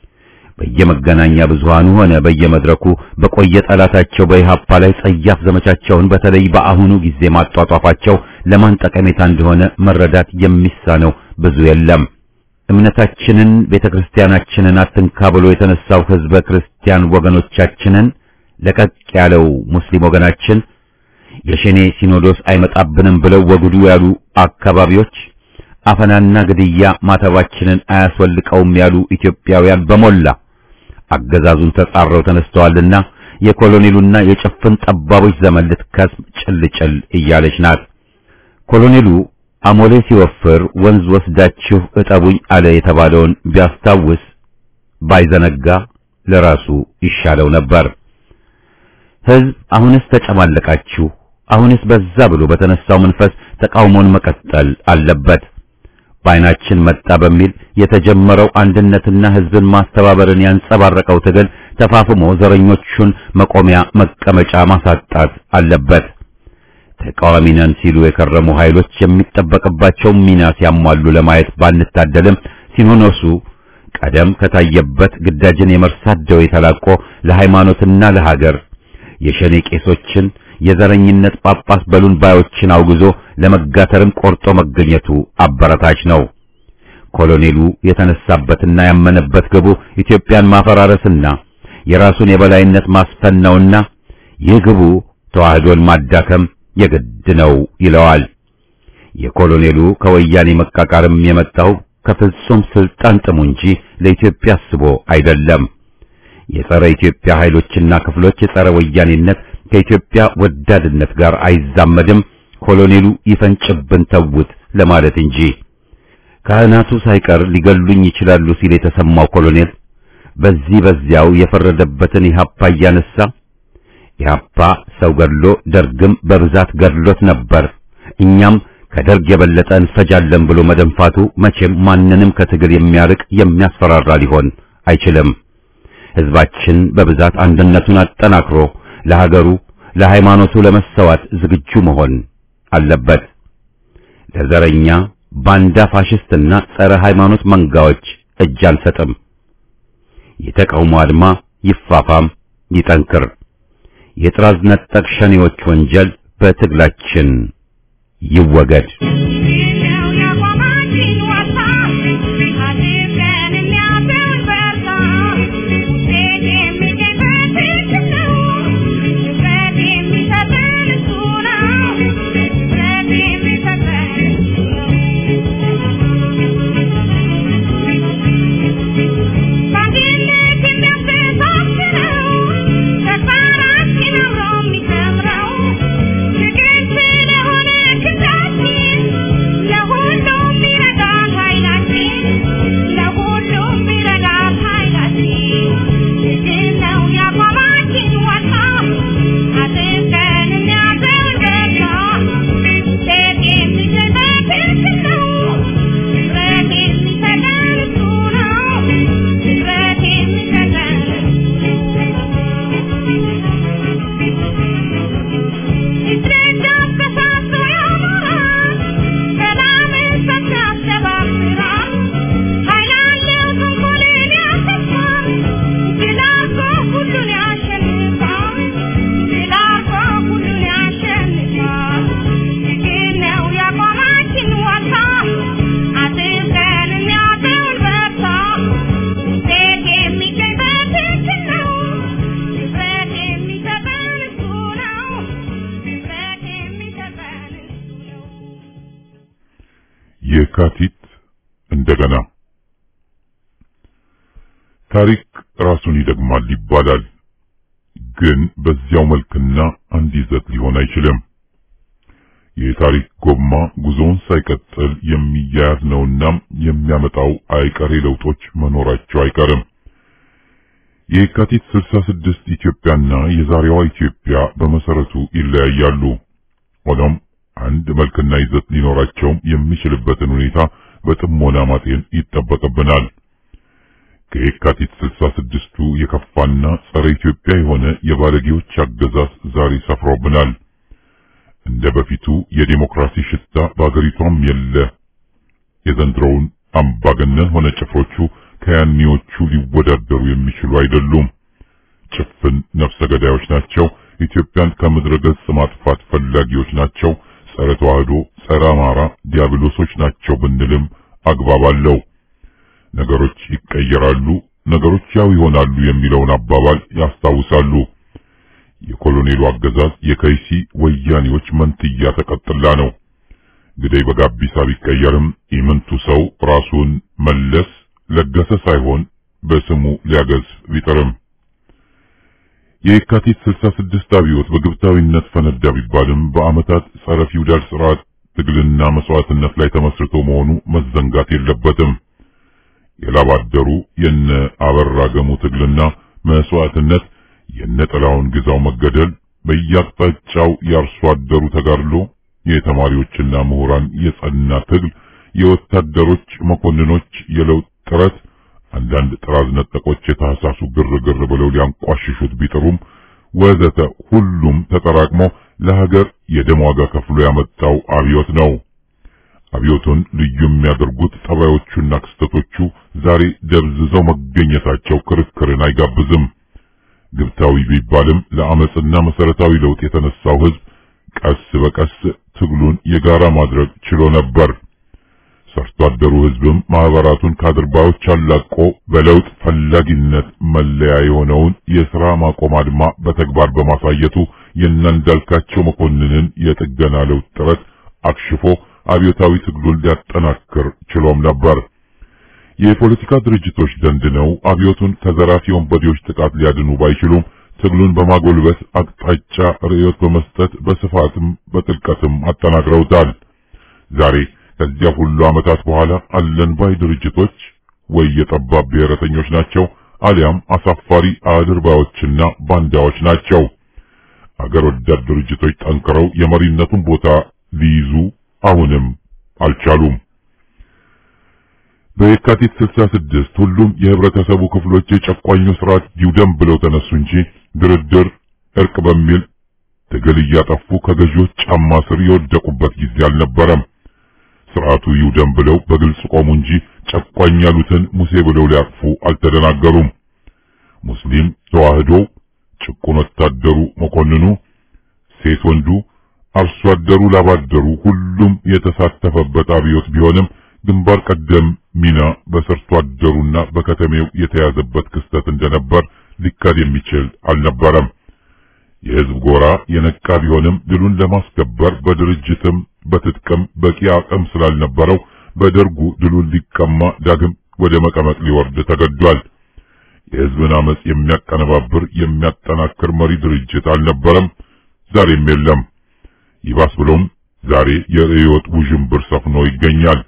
በየመገናኛ ብዙሃኑ ሆነ በየመድረኩ በቆየ ጠላታቸው በኢሃፓ ላይ ጸያፍ ዘመቻቸውን በተለይ በአሁኑ ጊዜ ማጧጧፋቸው ለማን ጠቀሜታ እንደሆነ መረዳት የሚሳነው ብዙ የለም። እምነታችንን ቤተክርስቲያናችንን አትንካ ብሎ የተነሳው ህዝበ ክርስቲያን ወገኖቻችንን ለቀቅ ያለው ሙስሊም ወገናችን የሸኔ ሲኖዶስ አይመጣብንም ብለው ወግዱ ያሉ አካባቢዎች አፈናና ግድያ ማተባችንን አያስወልቀውም ያሉ ኢትዮጵያውያን በሞላ አገዛዙን ተጻረው ተነስተዋልና የኮሎኔሉና የጭፍን ጠባቦች ዘመን ልትከስም ጭልጭል እያለች ናት። ኮሎኔሉ አሞሌ ሲወፍር ወንዝ ወስዳችሁ እጠቡኝ አለ የተባለውን ቢያስታውስ ባይዘነጋ ለራሱ ይሻለው ነበር። ህዝብ አሁንስ ተጨማለቃችሁ፣ አሁንስ በዛ ብሎ በተነሳው መንፈስ ተቃውሞን መቀጠል አለበት። በዓይናችን መጣ በሚል የተጀመረው አንድነትና ህዝብን ማስተባበርን ያንጸባረቀው ትግል ተፋፍሞ ዘረኞቹን መቆሚያ መቀመጫ ማሳጣት አለበት። ተቃዋሚ ነን ሲሉ የከረሙ ኃይሎች የሚጠበቅባቸው ሚና ሲያሟሉ ለማየት ባንታደልም ሲኖዶሱ ቀደም ከታየበት ግዳጅን የመርሳት ደዌ ተላቆ ለሃይማኖትና ለሀገር የሸኔ ቄሶችን የዘረኝነት ጳጳስ በሉን ባዮችን አውግዞ ለመጋተርም ቆርጦ መገኘቱ አበረታች ነው። ኮሎኔሉ የተነሳበትና ያመነበት ግቡ ኢትዮጵያን ማፈራረስና የራሱን የበላይነት ማስፈን ነውና ይህ ግቡ ተዋህዶን ማዳከም የግድ ነው ይለዋል። የኮሎኔሉ ከወያኔ መቃቃርም የመጣው ከፍጹም ስልጣን ጥሙ እንጂ ለኢትዮጵያ አስቦ አይደለም። የጸረ ኢትዮጵያ ኃይሎችና ክፍሎች የጸረ ወያኔነት ከኢትዮጵያ ወዳድነት ጋር አይዛመድም። ኮሎኔሉ ይፈንጭብን ተውት ለማለት እንጂ ካህናቱ ሳይቀር ሊገሉኝ ይችላሉ ሲል የተሰማው ኮሎኔል በዚህ በዚያው የፈረደበትን ኢህአፓ እያነሳ ኢህአፓ ሰው ገድሎ ደርግም በብዛት ገድሎት ነበር፣ እኛም ከደርግ የበለጠ እንፈጃለን ብሎ መደንፋቱ መቼም ማንንም ከትግል የሚያርቅ የሚያስፈራራ ሊሆን አይችልም። ህዝባችን በብዛት አንድነቱን አጠናክሮ ለሀገሩ ለሃይማኖቱ ለመሰዋት ዝግጁ መሆን አለበት። ለዘረኛ ባንዳ ፋሽስትና ጸረ ሃይማኖት መንጋዎች እጅ አንሰጥም። የተቃውሞ አድማ ይፋፋም ይጠንክር። የጥራዝ ነጠቅ ሸኔዎች ወንጀል በትግላችን ይወገድ። የካቲት እንደገና ታሪክ ራሱን ይደግማል ይባላል። ግን በዚያው መልክና አንድ ይዘት ሊሆን አይችልም። የታሪክ ጎማ ጉዞውን ሳይቀጥል የሚያያዝ ነውና የሚያመጣው አይቀሬ ለውጦች መኖራቸው አይቀርም። የካቲት 66 ኢትዮጵያና የዛሬዋ ኢትዮጵያ በመሰረቱ ይለያያሉ። ሆኖም አንድ መልክና ይዘት ሊኖራቸውም የሚችልበትን ሁኔታ በጥሞና ማጤን ይጠበቅብናል። ከየካቲት 66ቱ የከፋና ጸረ ኢትዮጵያ የሆነ የባለጌዎች አገዛዝ ዛሬ ሰፍሮብናል። እንደ በፊቱ የዴሞክራሲ ሽታ በአገሪቷም የለ። የዘንድሮውን አምባገነን ሆነ ጭፍሮቹ ከያኔዎቹ ሊወዳደሩ የሚችሉ አይደሉም። ጭፍን ነፍሰ ገዳዮች ናቸው። ኢትዮጵያን ከምድረ ገጽ ማጥፋት ፈላጊዎች ናቸው። ጸረ ተዋህዶ፣ ጸረ አማራ ዲያብሎሶች ናቸው ብንልም አግባብ አለው። ነገሮች ይቀየራሉ፣ ነገሮች ያው ይሆናሉ የሚለውን አባባል ያስታውሳሉ። የኮሎኔሉ አገዛዝ የከይሲ ወያኔዎች መንትያ ተቀጥላ ነው። ግደይ በጋቢሳ ቢቀየርም ኢምንቱ ሰው ራሱን መለስ ለገሰ ሳይሆን በስሙ ሊያገዝ ቢጥርም የየካቲት 66 አብዮት በግብታዊነት ፈነዳ ቢባልም በዓመታት ጸረ ፊውዳል ስርዓት ትግልና መስዋዕትነት ላይ ተመስርቶ መሆኑ መዘንጋት የለበትም። የላባደሩ የነ አበራ ገሙ ትግልና መስዋዕትነት፣ የነ ጥላውን ግዛው መገደል፣ በየአቅጣጫው የአርሶ አደሩ ተጋድሎ፣ የተማሪዎችና ምሁራን የጸና ትግል፣ የወታደሮች መኮንኖች የለውጥ ጥረት አንዳንድ ጥራዝ ነጠቆች የታህሳሱ ግርግር ብለው ሊያንቋሽሹት ቢጥሩም ወዘተ ሁሉም ተጠራቅሞ ለሀገር የደም ዋጋ ከፍሎ ያመጣው አብዮት ነው። አብዮቱን ልዩ የሚያደርጉት ጠባዮቹና ክስተቶቹ ዛሬ ደብዝዘው መገኘታቸው ክርክርን አይጋብዝም። ግብታዊ ቢባልም ለአመጽና መሰረታዊ ለውጥ የተነሳው ህዝብ ቀስ በቀስ ትግሉን የጋራ ማድረግ ችሎ ነበር። ሰርቶ አደሩ ህዝብም ማህበራቱን ከአድርባዮች አላቆ በለውጥ ፈላጊነት መለያ የሆነውን የሥራ ማቆም አድማ በተግባር በማሳየቱ የእናንዳልካቸው መኮንንን የጥገና ለውጥ ጥረት አክሽፎ አብዮታዊ ትግሉን ሊያጠናክር ችሎም ነበር። የፖለቲካ ድርጅቶች ደንድነው አብዮቱን ከዘራፊ ወንበዴዎች ጥቃት ሊያድኑ ባይችሉም ትግሉን በማጎልበት አቅጣጫ ርዕዮት በመስጠት በስፋትም በጥልቀትም አጠናክረውታል። ዛሬ ከዚያ ሁሉ ዓመታት በኋላ አለን ባይ ድርጅቶች ወይ የጠባብ ብሔረተኞች ናቸው አሊያም አሳፋሪ አድርባዮችና ባንዳዎች ናቸው። አገር ወዳድ ድርጅቶች ጠንክረው የመሪነቱን ቦታ ሊይዙ አሁንም አልቻሉም። በየካቲት 66 ሁሉም የህብረተሰቡ ክፍሎች የጨቋኙ ስርዓት ይውደም ብለው ተነሱ እንጂ ድርድር፣ እርቅ በሚል ትግል እያጠፉ ከገዢዎች ጫማ ስር የወደቁበት ጊዜ አልነበረም። ስርዓቱ ይውደም ብለው በግልጽ ቆሙ እንጂ ጨቋኝ ያሉትን ሙሴ ብለው ሊያቅፉ አልተደናገሩም። ሙስሊም ተዋህዶ፣ ጭቁን ወታደሩ፣ መኮንኑ፣ ሴት ወንዱ፣ አርሶ አደሩ፣ ላባደሩ ሁሉም የተሳተፈበት አብዮት ቢሆንም ግንባር ቀደም ሚና በሰርቶ አደሩና በከተሜው የተያዘበት ክስተት እንደነበር ሊካድ የሚችል አልነበረም። የህዝብ ጎራ የነቃ ቢሆንም ድሉን ለማስከበር በድርጅትም በትጥቅም በቂ አቅም ስላልነበረው በደርጉ ድሉን ሊቀማ ዳግም ወደ መቀመቅ ሊወርድ ተገዷል። የህዝብን አመጽ የሚያቀነባብር የሚያጠናክር መሪ ድርጅት አልነበረም፣ ዛሬም የለም። ይባስ ብሎም ዛሬ የርዕዮት ውዥንብር ሰፍኖ ይገኛል።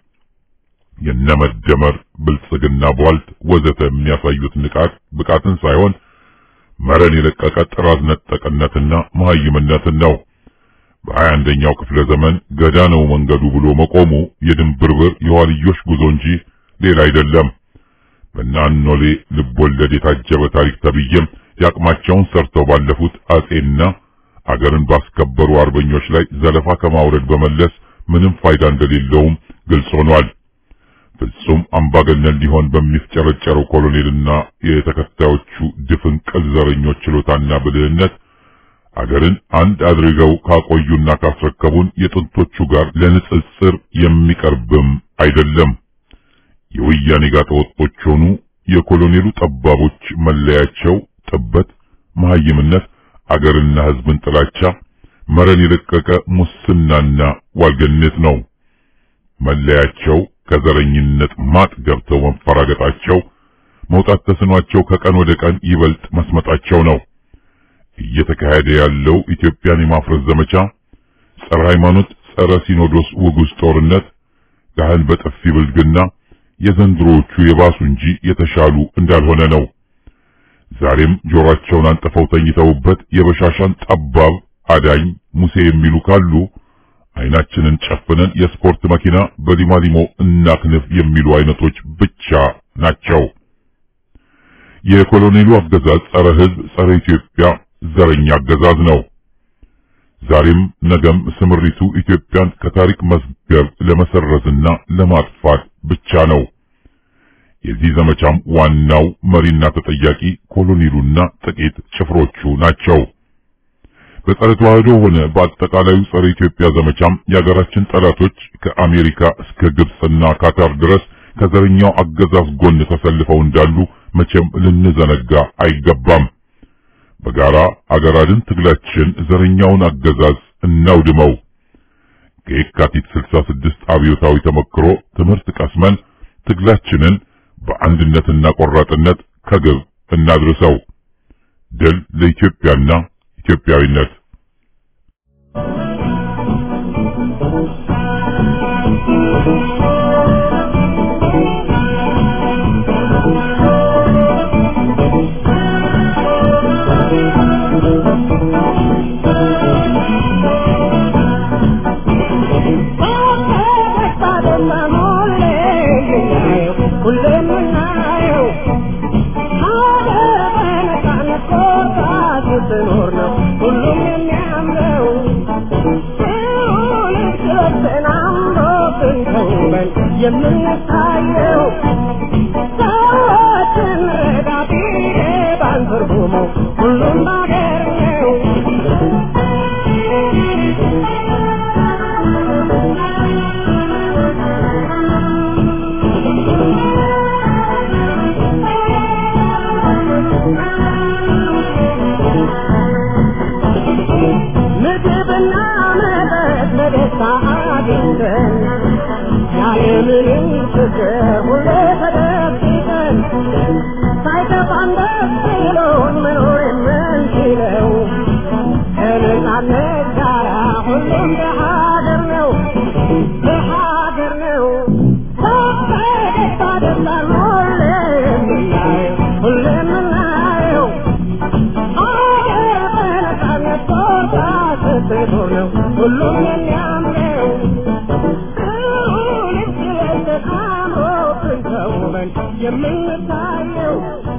የነመደመር ብልጽግና ቧልት ወዘተ የሚያሳዩት ንቃት ብቃትን ሳይሆን መረን የለቀቀ ጥራዝ ነጠቅነትና መሀይምነትን ነው። በሀያ አንደኛው ክፍለ ዘመን ገዳ ነው መንገዱ ብሎ መቆሙ የድንብርብር የዋልዮሽ ጉዞ እንጂ ሌላ አይደለም። በናኖሌ ልቦለድ የታጀበ ታሪክ ተብዬም የአቅማቸውን ሰርተው ባለፉት አጼና አገርን ባስከበሩ አርበኞች ላይ ዘለፋ ከማውረድ በመለስ ምንም ፋይዳ እንደሌለውም ግልጽ ሆኗል። ፍጹም አምባገነን ሊሆን በሚፍጨረጨረው ኮሎኔልና የተከታዮቹ ድፍን ቅል ዘረኞች ችሎታና ብልህነት አገርን አንድ አድርገው ካቆዩና ካስረከቡን የጥንቶቹ ጋር ለንጽጽር የሚቀርብም አይደለም። የወያኔ ጋጠወጦች ሆኑ የኮሎኔሉ ጠባቦች መለያቸው ጥበት፣ መሀይምነት፣ አገርና ሕዝብን ጥላቻ፣ መረን የለቀቀ ሙስናና ዋልገነት ነው። መለያቸው ከዘረኝነት ማጥ ገብተው መንፈራገጣቸው፣ መውጣት ተስኗቸው ከቀን ወደ ቀን ይበልጥ መስመጣቸው ነው። እየተካሄደ ያለው ኢትዮጵያን የማፍረስ ዘመቻ፣ ጸረ ሃይማኖት፣ ጸረ ሲኖዶስ ውጉዝ ጦርነት፣ ካህን በጥፊ ብልግና የዘንድሮዎቹ የባሱ እንጂ የተሻሉ እንዳልሆነ ነው። ዛሬም ጆሮአቸውን አንጥፈው ተኝተውበት የበሻሻን ጠባብ አዳኝ ሙሴ የሚሉ ካሉ አይናችንን ጨፍነን የስፖርት መኪና በሊማሊሞ እናክንፍ የሚሉ አይነቶች ብቻ ናቸው። የኮሎኔሉ አገዛዝ ጸረ ሕዝብ፣ ጸረ ኢትዮጵያ ዘረኛ አገዛዝ ነው። ዛሬም ነገም ስምሪቱ ኢትዮጵያን ከታሪክ መዝገብ ለመሰረዝና ለማጥፋት ብቻ ነው። የዚህ ዘመቻም ዋናው መሪና ተጠያቂ ኮሎኔሉና ጥቂት ጭፍሮቹ ናቸው። በጸረ ተዋህዶ ሆነ በአጠቃላዩ ጸረ ኢትዮጵያ ዘመቻም የሀገራችን ጠላቶች ከአሜሪካ እስከ ግብጽና ካታር ድረስ ከዘረኛው አገዛዝ ጎን ተሰልፈው እንዳሉ መቼም ልንዘነጋ አይገባም። በጋራ አገር አድን ትግላችን ዘረኛውን አገዛዝ እናውድመው። ከየካቲት 66 አብዮታዊ ተመክሮ ትምህርት ቀስመን ትግላችንን በአንድነትና ቆራጥነት ከግብ እናድርሰው። ድል ለኢትዮጵያና ኢትዮጵያዊነት። የምንታየው ሰዎችን ረዳቴ ባንትርጉሙ ሁሉም ባገር ነው። ምግብና መጠጥ በደስታ አግኝተን ያለምንም ችግር ሁሌ ተደ ተመስጦ ነው ሁሉም የሚያምረው ልብስ ለብሰን አምሮብን ተውበን የምንታየው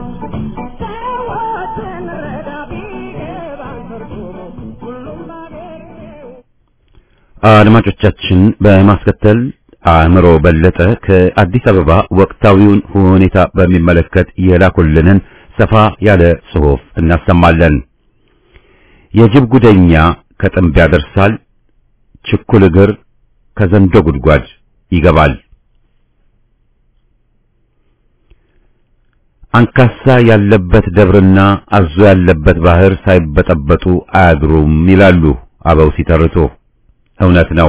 ሰዎችን ረዳ ቢገባን ትርጉሙ ሁሉም ባገኘው አድማጮቻችን በማስከተል አእምሮ በለጠ ከአዲስ አበባ ወቅታዊውን ሁኔታ በሚመለከት የላኩልንን ሰፋ ያለ ጽሑፍ እናሰማለን። የጅብ ጉደኛ ከጥንብ ያደርሳል፣ ችኩል እግር ከዘንዶ ጉድጓድ ይገባል። አንካሳ ያለበት ደብርና አዞ ያለበት ባህር ሳይበጠበጡ አያድሩም ይላሉ አበው ሲተርቱ። እውነት ነው።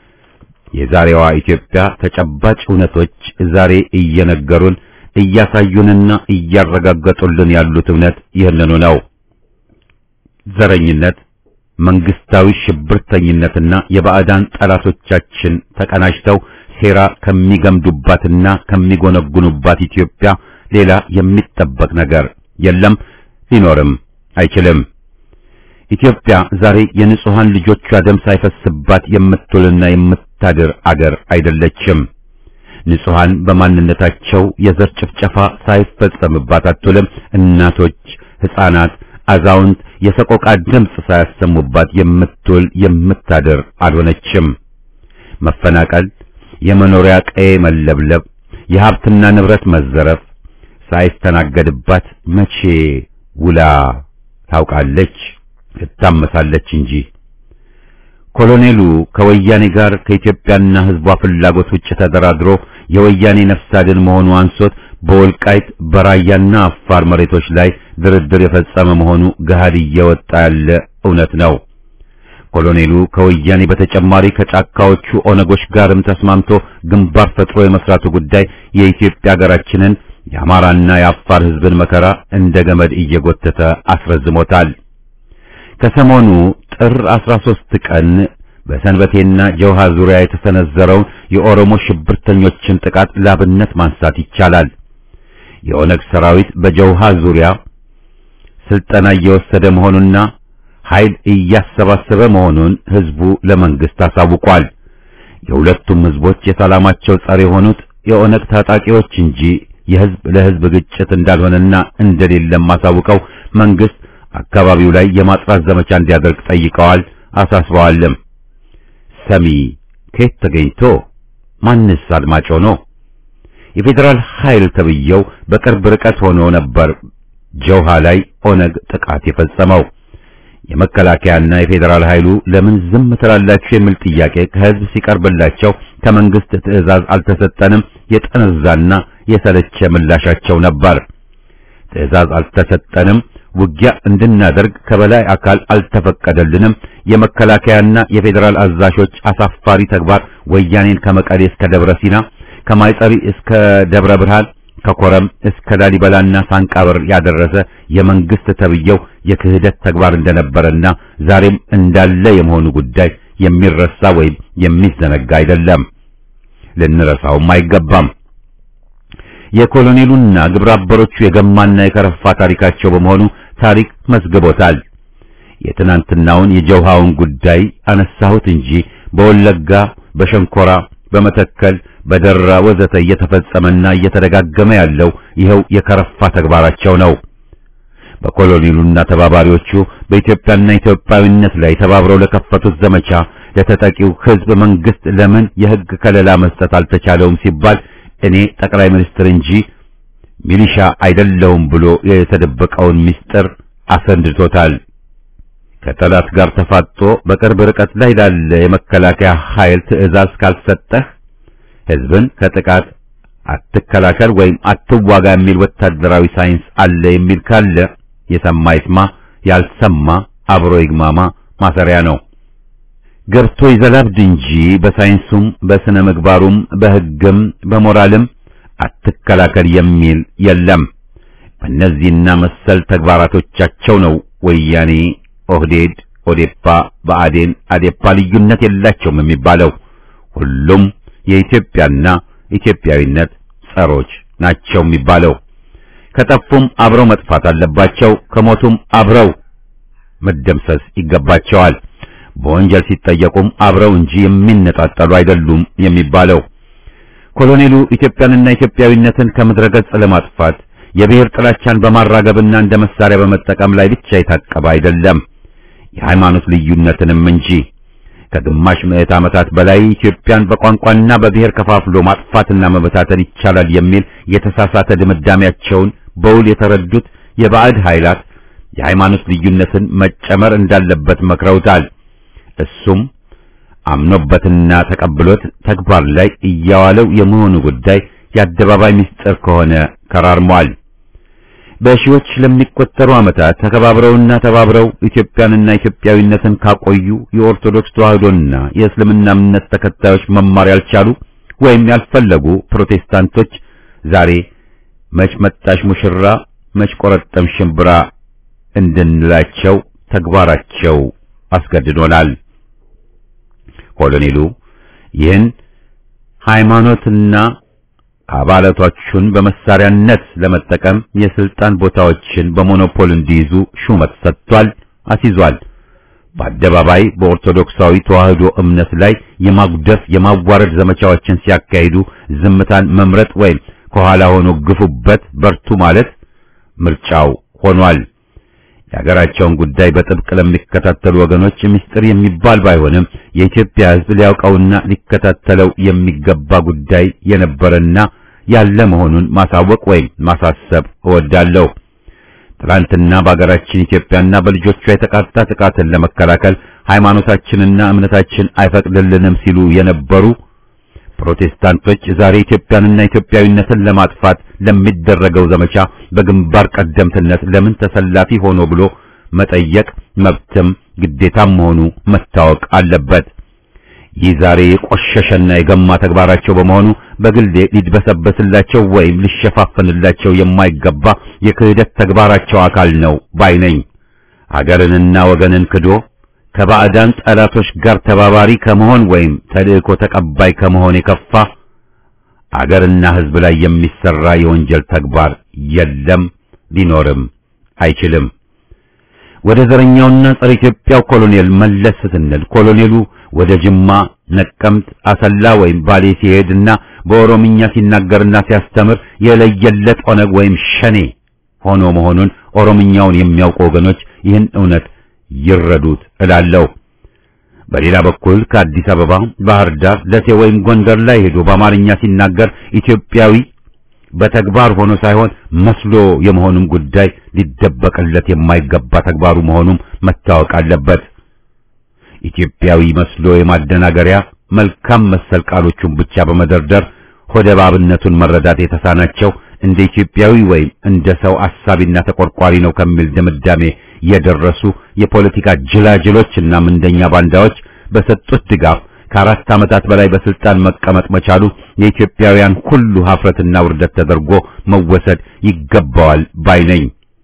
የዛሬዋ ኢትዮጵያ ተጨባጭ እውነቶች ዛሬ እየነገሩን እያሳዩንና እያረጋገጡልን ያሉት እውነት ይህንኑ ነው። ዘረኝነት፣ መንግስታዊ ሽብርተኝነትና የባዕዳን ጠላቶቻችን ተቀናጅተው ሴራ ከሚገምዱባትና ከሚጎነጉኑባት ኢትዮጵያ ሌላ የሚጠበቅ ነገር የለም፣ ሊኖርም አይችልም። ኢትዮጵያ ዛሬ የንጹሃን ልጆቿ ደም ሳይፈስባት የምትውልና የምታድር አገር አይደለችም። ንጹሃን በማንነታቸው የዘር ጭፍጨፋ ሳይፈጸምባት አትውልም። እናቶች፣ ሕፃናት፣ አዛውንት የሰቆቃ ድምፅ ሳያሰሙባት የምትውል የምታድር አልሆነችም። መፈናቀል፣ የመኖሪያ ቀዬ መለብለብ፣ የሀብትና ንብረት መዘረፍ ሳይስተናገድባት መቼ ውላ ታውቃለች? ትታመሳለች እንጂ። ኮሎኔሉ ከወያኔ ጋር ከኢትዮጵያና ሕዝቧ ፍላጎት ውጭ ተደራድሮ የወያኔ ነፍስ አድን መሆኑ አንሶት በወልቃይት በራያና አፋር መሬቶች ላይ ድርድር የፈጸመ መሆኑ ገሃድ እየወጣ ያለ እውነት ነው። ኮሎኔሉ ከወያኔ በተጨማሪ ከጫካዎቹ ኦነጎች ጋርም ተስማምቶ ግንባር ፈጥሮ የመስራቱ ጉዳይ የኢትዮጵያ ሀገራችንን የአማራና የአፋር ሕዝብን መከራ እንደ ገመድ እየጎተተ አስረዝሞታል። ከሰሞኑ ጥር 13 ቀን በሰንበቴና ጀውሃ ዙሪያ የተሰነዘረውን የኦሮሞ ሽብርተኞችን ጥቃት ላብነት ማንሳት ይቻላል። የኦነግ ሰራዊት በጀውሃ ዙሪያ ስልጠና እየወሰደ መሆኑና ኃይል እያሰባሰበ መሆኑን ህዝቡ ለመንግስት አሳውቋል። የሁለቱም ህዝቦች የሰላማቸው ጸር የሆኑት የኦነግ ታጣቂዎች እንጂ የህዝብ ለህዝብ ግጭት እንዳልሆነና እንደሌለም አሳውቀው መንግስት አካባቢው ላይ የማጥራት ዘመቻ እንዲያደርግ ጠይቀዋል፣ አሳስበዋልም። ሰሚ ከየት ተገኝቶ ማንስ አድማጭ ሆኖ? የፌዴራል ኃይል ተብየው በቅርብ ርቀት ሆኖ ነበር ጀውሃ ላይ ኦነግ ጥቃት የፈጸመው። የመከላከያና የፌዴራል ኃይሉ ለምን ዝም ትላላችሁ የሚል ጥያቄ ከህዝብ ሲቀርብላቸው ከመንግስት ትዕዛዝ አልተሰጠንም የጠነዛና የሰለቸ ምላሻቸው ነበር። ትዕዛዝ አልተሰጠንም፣ ውጊያ እንድናደርግ ከበላይ አካል አልተፈቀደልንም። የመከላከያና የፌዴራል አዛዦች አሳፋሪ ተግባር ወያኔን ከመቀሌ እስከ ደብረ ሲና፣ ከማይጸሪ እስከ ደብረ ብርሃን ከኮረም እስከ ላሊበላና ሳንቃበር ያደረሰ የመንግስት ተብየው የክህደት ተግባር እንደነበረና ዛሬም እንዳለ የመሆኑ ጉዳይ የሚረሳ ወይም የሚዘነጋ አይደለም፣ ልንረሳውም አይገባም። የኮሎኔሉና ግብረ አበሮቹ የገማና የከረፋ ታሪካቸው በመሆኑ ታሪክ መዝግቦታል። የትናንትናውን የጀውሃውን ጉዳይ አነሳሁት እንጂ በወለጋ፣ በሸንኮራ፣ በመተከል፣ በደራ ወዘተ እየተፈጸመና እየተደጋገመ ያለው ይኸው የከረፋ ተግባራቸው ነው። በኮሎኔሉና ተባባሪዎቹ በኢትዮጵያና ኢትዮጵያዊነት ላይ ተባብረው ለከፈቱት ዘመቻ ለተጠቂው ሕዝብ መንግስት ለምን የሕግ ከለላ መስጠት አልተቻለውም ሲባል እኔ ጠቅላይ ሚኒስትር እንጂ ሚሊሻ አይደለሁም ብሎ የተደበቀውን ምስጢር አሰንድቶታል። ከጠላት ጋር ተፋጦ በቅርብ ርቀት ላይ ላለ የመከላከያ ኃይል ትዕዛዝ ካልሰጠህ ሕዝብን ከጥቃት አትከላከል ወይም አትዋጋ የሚል ወታደራዊ ሳይንስ አለ የሚል ካለ የሰማ ይስማ፣ ያልሰማ አብሮ ይግማማ ማሰሪያ ነው። ገብቶ ይዘላብድ እንጂ በሳይንሱም በስነ ምግባሩም በሕግም በሞራልም አትከላከል የሚል የለም። በእነዚህና መሰል ተግባራቶቻቸው ነው ወያኔ፣ ኦህዴድ፣ ኦዴፓ፣ ብአዴን፣ አዴፓ ልዩነት የላቸውም የሚባለው። ሁሉም የኢትዮጵያና ኢትዮጵያዊነት ጸሮች ናቸው የሚባለው። ከጠፉም አብረው መጥፋት አለባቸው፣ ከሞቱም አብረው መደምሰስ ይገባቸዋል። በወንጀል ሲጠየቁም አብረው እንጂ የሚነጣጠሉ አይደሉም የሚባለው። ኮሎኔሉ ኢትዮጵያንና ኢትዮጵያዊነትን ከምድረ ገጽ ለማጥፋት የብሔር ጥላቻን በማራገብና እንደ መሳሪያ በመጠቀም ላይ ብቻ የታቀበ አይደለም፣ የሃይማኖት ልዩነትንም እንጂ። ከግማሽ ምዕት ዓመታት በላይ ኢትዮጵያን በቋንቋና በብሔር ከፋፍሎ ማጥፋትና መበታተን ይቻላል የሚል የተሳሳተ ድምዳሜያቸውን በውል የተረዱት የባዕድ ኃይላት የሃይማኖት ልዩነትን መጨመር እንዳለበት መክረውታል። እሱም አምኖበትና ተቀብሎት ተግባር ላይ እያዋለው የመሆኑ ጉዳይ የአደባባይ ምስጢር ከሆነ ከራርሟል። በሺዎች ለሚቆጠሩ ዓመታት ተከባብረውና ተባብረው ኢትዮጵያንና ኢትዮጵያዊነትን ካቆዩ የኦርቶዶክስ ተዋህዶና የእስልምና እምነት ተከታዮች መማር ያልቻሉ ወይም ያልፈለጉ ፕሮቴስታንቶች ዛሬ መች መጣሽ ሙሽራ መች ቆረጠም ሽምብራ እንድንላቸው ተግባራቸው አስገድዶናል። ኮሎኔሉ ይህን ሃይማኖትና አባላቶቹን በመሳሪያነት ለመጠቀም የስልጣን ቦታዎችን በሞኖፖል እንዲይዙ ሹመት ሰጥቷል፣ አስይዟል። በአደባባይ በኦርቶዶክሳዊ ተዋህዶ እምነት ላይ የማጉደፍ የማዋረድ ዘመቻዎችን ሲያካሂዱ ዝምታን መምረጥ ወይም ከኋላ ሆኖ ግፉበት በርቱ ማለት ምርጫው ሆኗል። የሀገራቸውን ጉዳይ በጥብቅ ለሚከታተሉ ወገኖች ምስጢር የሚባል ባይሆንም የኢትዮጵያ ሕዝብ ሊያውቀውና ሊከታተለው የሚገባ ጉዳይ የነበረና ያለ መሆኑን ማሳወቅ ወይም ማሳሰብ እወዳለሁ። ትላንትና በሀገራችን ኢትዮጵያና በልጆቿ የተቃጣ ጥቃትን ለመከላከል ሃይማኖታችንና እምነታችን አይፈቅድልንም ሲሉ የነበሩ ፕሮቴስታንቶች ዛሬ ኢትዮጵያንና ኢትዮጵያዊነትን ለማጥፋት ለሚደረገው ዘመቻ በግንባር ቀደምትነት ለምን ተሰላፊ ሆኖ ብሎ መጠየቅ መብትም ግዴታም መሆኑ መታወቅ አለበት። ይህ ዛሬ የቆሸሸና የገማ ተግባራቸው በመሆኑ በግሌ ሊድበሰበስላቸው ወይም ሊሸፋፈንላቸው የማይገባ የክህደት ተግባራቸው አካል ነው ባይ ነኝ። አገርንና ወገንን ክዶ ከባዕዳን ጠላቶች ጋር ተባባሪ ከመሆን ወይም ተልእኮ ተቀባይ ከመሆን የከፋ አገርና ሕዝብ ላይ የሚሰራ የወንጀል ተግባር የለም፣ ሊኖርም አይችልም። ወደ ዘረኛውና ጸረ ኢትዮጵያው ኮሎኔል መለስ ስንል ኮሎኔሉ ወደ ጅማ፣ ነቀምት፣ አሰላ ወይም ባሌ ሲሄድና በኦሮምኛ ሲናገርና ሲያስተምር የለየለት ኦነግ ወይም ሸኔ ሆኖ መሆኑን ኦሮምኛውን የሚያውቁ ወገኖች ይህን እውነት ይረዱት እላለሁ። በሌላ በኩል ከአዲስ አበባ፣ ባህር ዳር፣ ደሴ ወይም ጎንደር ላይ ሄዶ በአማርኛ ሲናገር ኢትዮጵያዊ በተግባር ሆኖ ሳይሆን መስሎ የመሆኑም ጉዳይ ሊደበቅለት የማይገባ ተግባሩ መሆኑም መታወቅ አለበት። ኢትዮጵያዊ መስሎ የማደናገሪያ መልካም መሰል ቃሎቹን ብቻ በመደርደር ሆደ ባብነቱን መረዳት የተሳናቸው እንደ ኢትዮጵያዊ ወይም እንደ ሰው አሳቢና ተቆርቋሪ ነው ከሚል ድምዳሜ የደረሱ የፖለቲካ ጅላጅሎችና ምንደኛ ባንዳዎች በሰጡት ድጋፍ ከአራት ዓመታት በላይ በስልጣን መቀመጥ መቻሉ የኢትዮጵያውያን ሁሉ ሀፍረትና ውርደት ተደርጎ መወሰድ ይገባዋል ባይ ነኝ።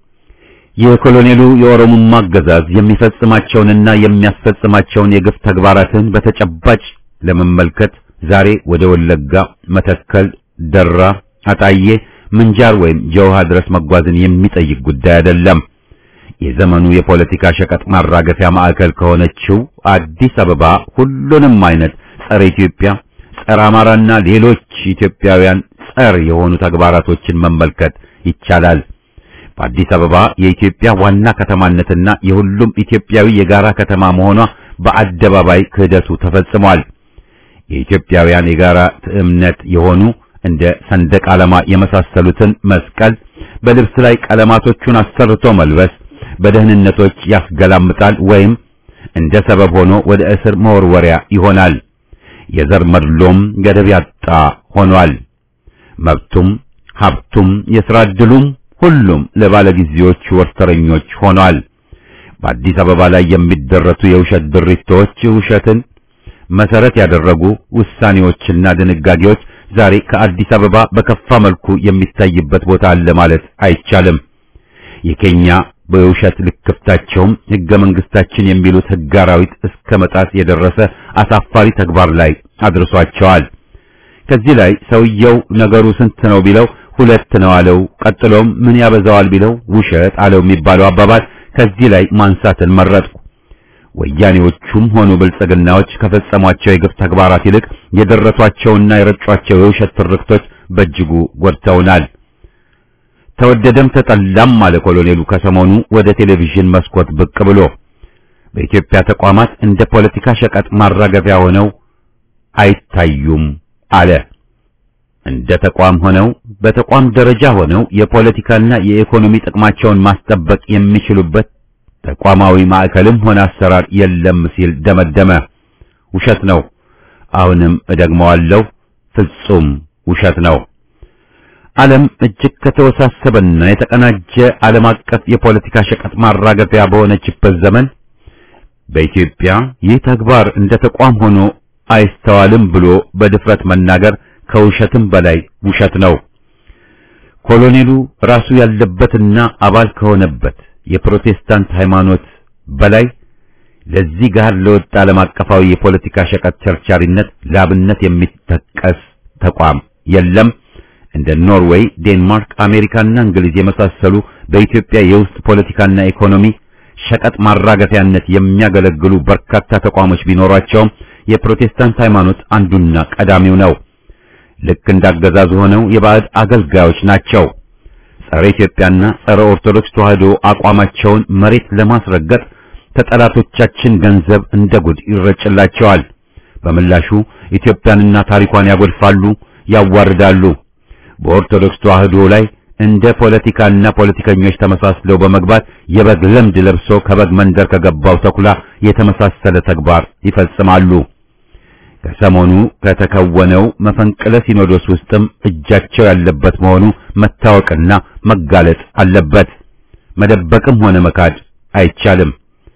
የኮሎኔሉ የኦሮሞማ አገዛዝ የሚፈጽማቸውንና የሚያስፈጽማቸውን የግፍ ተግባራትን በተጨባጭ ለመመልከት ዛሬ ወደ ወለጋ፣ መተከል፣ ደራ፣ አጣዬ፣ ምንጃር ወይም ጀውሃ ድረስ መጓዝን የሚጠይቅ ጉዳይ አይደለም። የዘመኑ የፖለቲካ ሸቀጥ ማራገፊያ ማዕከል ከሆነችው አዲስ አበባ ሁሉንም አይነት ጸረ ኢትዮጵያ፣ ጸረ አማራና ሌሎች ኢትዮጵያውያን ጸር የሆኑ ተግባራቶችን መመልከት ይቻላል። በአዲስ አበባ የኢትዮጵያ ዋና ከተማነትና የሁሉም ኢትዮጵያዊ የጋራ ከተማ መሆኗ በአደባባይ ክህደቱ ተፈጽሟል። የኢትዮጵያውያን የጋራ እምነት የሆኑ እንደ ሰንደቅ ዓላማ የመሳሰሉትን መስቀል በልብስ ላይ ቀለማቶቹን አሰርቶ መልበስ በደህንነቶች ያስገላምጣል ወይም እንደ ሰበብ ሆኖ ወደ እስር መወርወሪያ ይሆናል። የዘር መድሎም ገደብ ያጣ ሆኗል። መብቱም ሀብቱም የሥራ ዕድሉም ሁሉም ለባለጊዜዎቹ ወርተረኞች ሆኗል። በአዲስ አበባ ላይ የሚደረቱ የውሸት ድሪቶች ውሸትን መሰረት ያደረጉ ውሳኔዎችና ድንጋጌዎች ዛሬ ከአዲስ አበባ በከፋ መልኩ የሚታይበት ቦታ አለ ማለት አይቻልም። የኬኛ በውሸት ልክፍታቸውም ሕገ መንግስታችን የሚሉት ሕግ አራዊት እስከ መጣስ የደረሰ አሳፋሪ ተግባር ላይ አድርሷቸዋል። ከዚህ ላይ ሰውየው ነገሩ ስንት ነው ቢለው ሁለት ነው አለው። ቀጥሎም ምን ያበዛዋል ቢለው ውሸት አለው የሚባለው አባባል ከዚህ ላይ ማንሳትን መረጥኩ። ወያኔዎቹም ሆኑ ብልጽግናዎች ከፈጸሟቸው የግፍ ተግባራት ይልቅ የደረሷቸውና የረጯቸው የውሸት ትርክቶች በእጅጉ ጎድተውናል። ተወደደም ተጠላም አለ ኮሎኔሉ ከሰሞኑ ወደ ቴሌቪዥን መስኮት ብቅ ብሎ በኢትዮጵያ ተቋማት እንደ ፖለቲካ ሸቀጥ ማራገፊያ ሆነው አይታዩም አለ። እንደ ተቋም ሆነው በተቋም ደረጃ ሆነው የፖለቲካና የኢኮኖሚ ጥቅማቸውን ማስጠበቅ የሚችሉበት ተቋማዊ ማዕከልም ሆነ አሰራር የለም ሲል ደመደመ። ውሸት ነው። አሁንም እደግመዋለሁ፣ ፍጹም ውሸት ነው። ዓለም እጅግ ከተወሳሰበና የተቀናጀ ዓለም አቀፍ የፖለቲካ ሸቀጥ ማራገፊያ በሆነችበት ዘመን በኢትዮጵያ ይህ ተግባር እንደ ተቋም ሆኖ አይስተዋልም ብሎ በድፍረት መናገር ከውሸትም በላይ ውሸት ነው። ኮሎኔሉ ራሱ ያለበትና አባል ከሆነበት የፕሮቴስታንት ሃይማኖት በላይ ለዚህ ጋር ለወጣ ዓለም አቀፋዊ የፖለቲካ ሸቀጥ ቸርቻሪነት ላብነት የሚጠቀስ ተቋም የለም። እንደ ኖርዌይ፣ ዴንማርክ፣ አሜሪካና እንግሊዝ የመሳሰሉ በኢትዮጵያ የውስጥ ፖለቲካና ኢኮኖሚ ሸቀጥ ማራገፊያነት የሚያገለግሉ በርካታ ተቋሞች ቢኖሯቸውም የፕሮቴስታንት ሃይማኖት አንዱና ቀዳሚው ነው። ልክ እንዳገዛዙ ሆነው የባዕድ አገልጋዮች ናቸው። ጸረ ኢትዮጵያና ጸረ ኦርቶዶክስ ተዋሕዶ አቋማቸውን መሬት ለማስረገጥ ከጠላቶቻችን ገንዘብ እንደ ጉድ ይረጭላቸዋል። በምላሹ ኢትዮጵያንና ታሪኳን ያጎድፋሉ፣ ያዋርዳሉ። በኦርቶዶክስ ተዋሕዶ ላይ እንደ ፖለቲካና ፖለቲከኞች ተመሳስለው በመግባት የበግ ለምድ ለብሶ ከበግ መንደር ከገባው ተኩላ የተመሳሰለ ተግባር ይፈጽማሉ። ከሰሞኑ ከተከወነው መፈንቅለ ሲኖዶስ ውስጥም እጃቸው ያለበት መሆኑ መታወቅና መጋለጥ አለበት። መደበቅም ሆነ መካድ አይቻልም።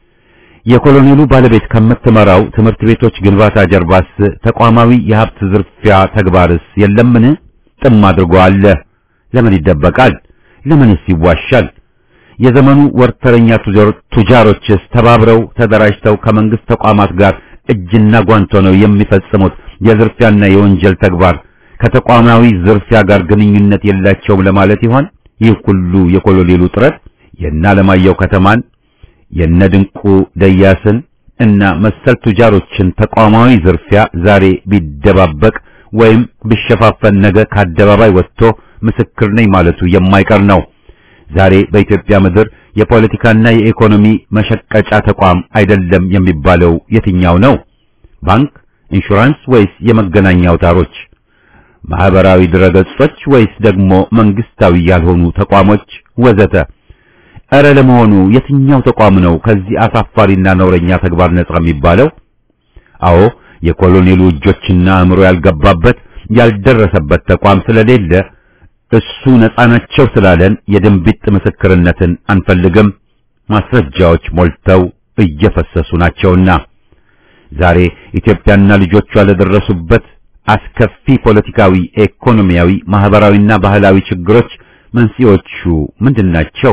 የኮሎኔሉ ባለቤት ከምትመራው ትምህርት ቤቶች ግንባታ ጀርባስ ተቋማዊ የሀብት ዝርፊያ ተግባርስ የለምን? ጥም አድርጎ አለ። ለምን ይደበቃል? ለምንስ ይዋሻል? የዘመኑ ወርተረኛ ቱጃሮችስ ተባብረው ተደራጅተው ከመንግስት ተቋማት ጋር እጅና ጓንት ሆነው የሚፈጽሙት የዝርፊያና የወንጀል ተግባር ከተቋማዊ ዝርፊያ ጋር ግንኙነት የላቸውም ለማለት ይሆን? ይህ ሁሉ የኮሎኔሉ ጥረት የእነ አለማየሁ ከተማን የነድንቁ ደያስን እና መሰል ቱጃሮችን ተቋማዊ ዝርፊያ ዛሬ ቢደባበቅ ወይም ቢሸፋፈን ነገ ከአደባባይ ወጥቶ ምስክር ነኝ ማለቱ የማይቀር ነው። ዛሬ በኢትዮጵያ ምድር የፖለቲካና የኢኮኖሚ መሸቀጫ ተቋም አይደለም የሚባለው የትኛው ነው? ባንክ፣ ኢንሹራንስ ወይስ የመገናኛ አውታሮች? ማህበራዊ ድረገጾች ወይስ ደግሞ መንግስታዊ ያልሆኑ ተቋሞች ወዘተ? እረ ለመሆኑ የትኛው ተቋም ነው ከዚህ አሳፋሪና ነውረኛ ተግባር ነጻ የሚባለው? አዎ የኮሎኔሉ እጆችና አእምሮ ያልገባበት ያልደረሰበት ተቋም ስለሌለ እሱ ነጻ ናቸው ስላለን የድንቢጥ ምስክርነትን አንፈልግም። ማስረጃዎች ሞልተው እየፈሰሱ ናቸውና ዛሬ ኢትዮጵያና ልጆቿ ለደረሱበት አስከፊ ፖለቲካዊ፣ ኢኮኖሚያዊ፣ ማህበራዊና ባህላዊ ችግሮች መንስኤዎቹ ምንድናቸው?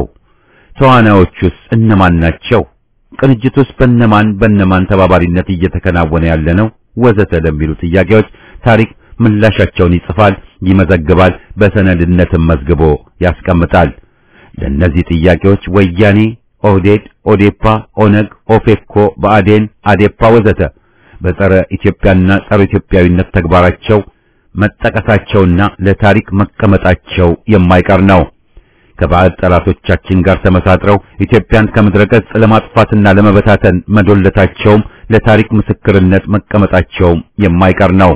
ተዋናዮቹስ እነማን ናቸው? ቅንጅቱስ በነማን በነማን ተባባሪነት እየተከናወነ ያለ ነው? ወዘተ ለሚሉ ጥያቄዎች ታሪክ ምላሻቸውን ይጽፋል፣ ይመዘግባል፣ በሰነድነትም መዝግቦ ያስቀምጣል። ለእነዚህ ጥያቄዎች ወያኔ፣ ኦህዴድ፣ ኦዴፓ፣ ኦነግ፣ ኦፌኮ፣ ብአዴን፣ አዴፓ ወዘተ በጸረ ኢትዮጵያና ጸረ ኢትዮጵያዊነት ተግባራቸው መጠቀሳቸውና ለታሪክ መቀመጣቸው የማይቀር ነው። ከባዕድ ጠላቶቻችን ጋር ተመሳጥረው ኢትዮጵያን ከምድረ ገጽ ለማጥፋትና ለመበታተን መዶለታቸውም ለታሪክ ምስክርነት መቀመጣቸውም የማይቀር ነው።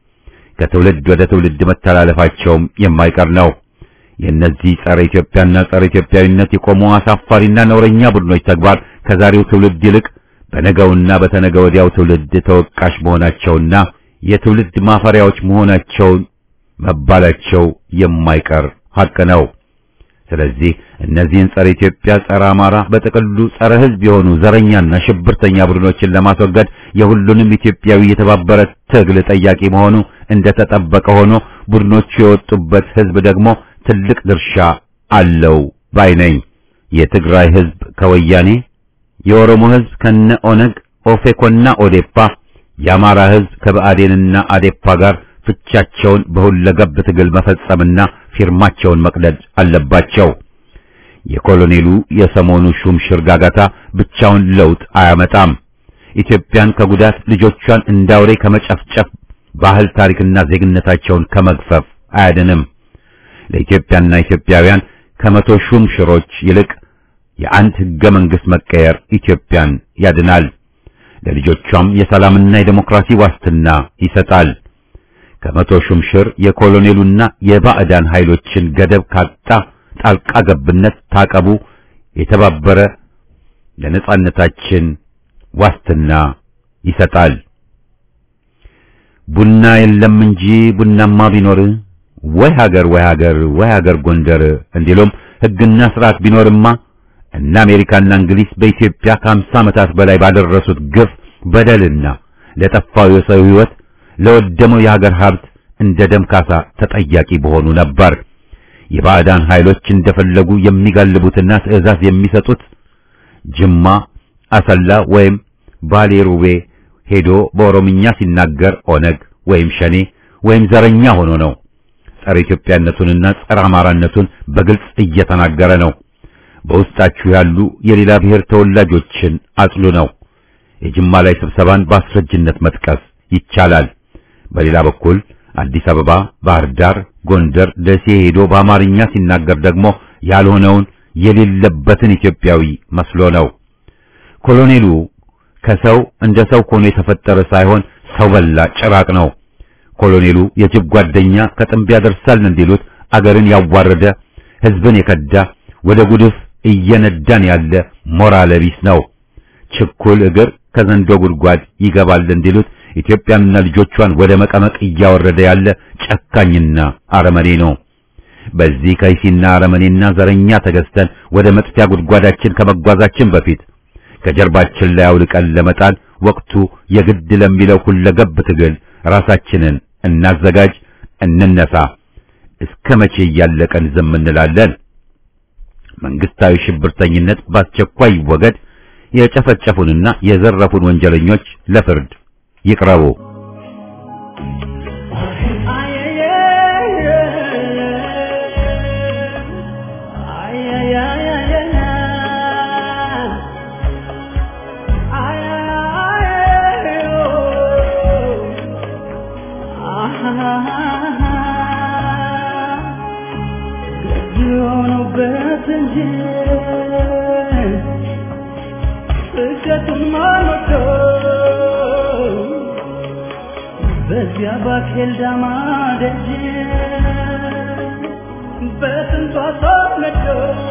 ከትውልድ ወደ ትውልድ መተላለፋቸውም የማይቀር ነው። የእነዚህ ጸረ ኢትዮጵያና ጸረ ኢትዮጵያዊነት የቆሙ አሳፋሪና ነውረኛ ቡድኖች ተግባር ከዛሬው ትውልድ ይልቅ በነገውና በተነገ ወዲያው ትውልድ ተወቃሽ መሆናቸውና የትውልድ ማፈሪያዎች መሆናቸውን መባላቸው የማይቀር ሐቅ ነው። ስለዚህ እነዚህን ጸረ ኢትዮጵያ፣ ጸረ አማራ፣ በጥቅሉ ጸረ ሕዝብ የሆኑ ዘረኛና ሽብርተኛ ቡድኖችን ለማስወገድ የሁሉንም ኢትዮጵያዊ የተባበረ ትግል ጠያቂ መሆኑ እንደተጠበቀ ሆኖ ቡድኖቹ የወጡበት ሕዝብ ደግሞ ትልቅ ድርሻ አለው ባይ ነኝ። የትግራይ ሕዝብ ከወያኔ፣ የኦሮሞ ሕዝብ ከነ ኦነግ፣ ኦፌኮና ኦዴፓ፣ የአማራ ሕዝብ ከብአዴንና አዴፓ ጋር ፍቻቸውን በሁለገብ ትግል መፈጸምና ፊርማቸውን መቅደድ አለባቸው። የኮሎኔሉ የሰሞኑ ሹም ሽር ጋጋታ ብቻውን ለውጥ አያመጣም። ኢትዮጵያን ከጉዳት ልጆቿን እንዳውሬ ከመጨፍጨፍ ባህል ታሪክና ዜግነታቸውን ከመግፈፍ አያድንም። ለኢትዮጵያና ኢትዮጵያውያን ከመቶ ሹም ሽሮች ይልቅ የአንድ ህገ መንግስት መቀየር ኢትዮጵያን ያድናል። ለልጆቿም የሰላምና የዴሞክራሲ ዋስትና ይሰጣል። ከመቶ ሹም ሽር የኮሎኔሉና የባዕዳን ኃይሎችን ገደብ ካጣ ጣልቃ ገብነት ታቀቡ። የተባበረ ለነጻነታችን ዋስትና ይሰጣል። ቡና የለም እንጂ ቡናማ ቢኖር ወይ ሀገር ወይ ሀገር ወይ ሀገር ጎንደር እንዲሉም ህግና ስርዓት ቢኖርማ እነ አሜሪካና እንግሊዝ በኢትዮጵያ ከአምሳ ዓመታት በላይ ባደረሱት ግፍ በደልና ለጠፋው የሰው ህይወት ለወደመው የሀገር ሀብት እንደ ደም ካሳ ተጠያቂ በሆኑ ነበር። የባዕዳን ኃይሎች እንደፈለጉ የሚጋልቡትና ትዕዛዝ የሚሰጡት ጅማ፣ አሰላ ወይም ባሌ ሩቤ ሄዶ በኦሮምኛ ሲናገር ኦነግ ወይም ሸኔ ወይም ዘረኛ ሆኖ ነው። ጸረ ኢትዮጵያነቱንና ጸረ አማራነቱን በግልጽ እየተናገረ ነው። በውስጣችሁ ያሉ የሌላ ብሔር ተወላጆችን አጽሉ ነው። የጅማ ላይ ስብሰባን በአስረጅነት መጥቀስ ይቻላል። በሌላ በኩል አዲስ አበባ፣ ባህር ዳር፣ ጎንደር፣ ደሴ ሄዶ በአማርኛ ሲናገር ደግሞ ያልሆነውን የሌለበትን ኢትዮጵያዊ መስሎ ነው። ኮሎኔሉ ከሰው እንደ ሰው ሆኖ የተፈጠረ ሳይሆን ሰው በላ ጭራቅ ነው። ኮሎኔሉ የጅብ ጓደኛ ከጥንብ ያደርሳል እንዲሉት አገርን ያዋረደ ሕዝብን የከዳ ወደ ጉድፍ እየነዳን ያለ ሞራል ቢስ ነው። ችኩል እግር ከዘንዶ ጉድጓድ ይገባል እንዲሉት ኢትዮጵያንና ልጆቿን ወደ መቀመቅ እያወረደ ያለ ጨካኝና አረመኔ ነው። በዚህ ከይሲና አረመኔና ዘረኛ ተገዝተን ወደ መጥፊያ ጉድጓዳችን ከመጓዛችን በፊት ከጀርባችን ላይ አውልቀን ለመጣል ወቅቱ የግድ ለሚለው ሁለገብ ትግል ራሳችንን እናዘጋጅ፣ እንነሳ። እስከ መቼ እያለቀን ዝም እንላለን? መንግስታዊ ሽብርተኝነት በአስቸኳይ ይወገድ። የጨፈጨፉንና የዘረፉን ወንጀለኞች ለፍርድ ይቅረቡ። በዚያ ባኬል ዳማ ደጅ በስንቷ ተወለደ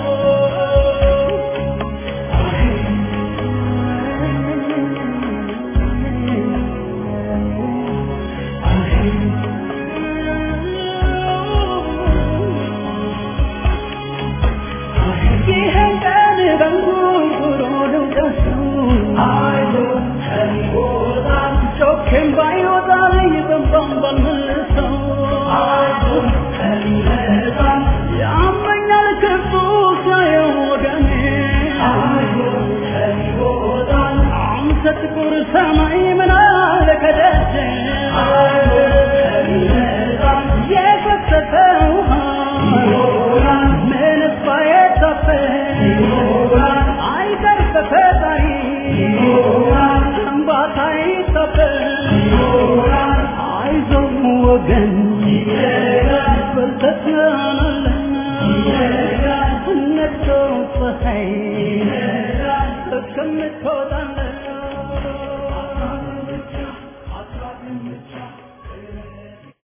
ይህን ቀን በንጉርጉሮ ልውደሰው አይዞ ከሚወጣም ጮኬም ባይወጣል ይበንባም ባልመልሰው አይዞ ከሚመጣም ያመኛል ክፉ ሳየው ወገኔ አይዞ ከሚወጣም አንተ ጥቁር ሰማይ ምን አለ ከደጀ አይዞ ከሚመጣም የፈሰሰ ውሃ ይሆናል ምንስ ባይታፈስ ይሆናል አይቀር በፈጣሪ ይሆናል እንባታ ይታፈስ ይሆናል አይዞህ ወገን ይሄዳል በልተናለን ይሄዳል ነግቶ ፀሐይ ይሄዳል እስከምትወጣ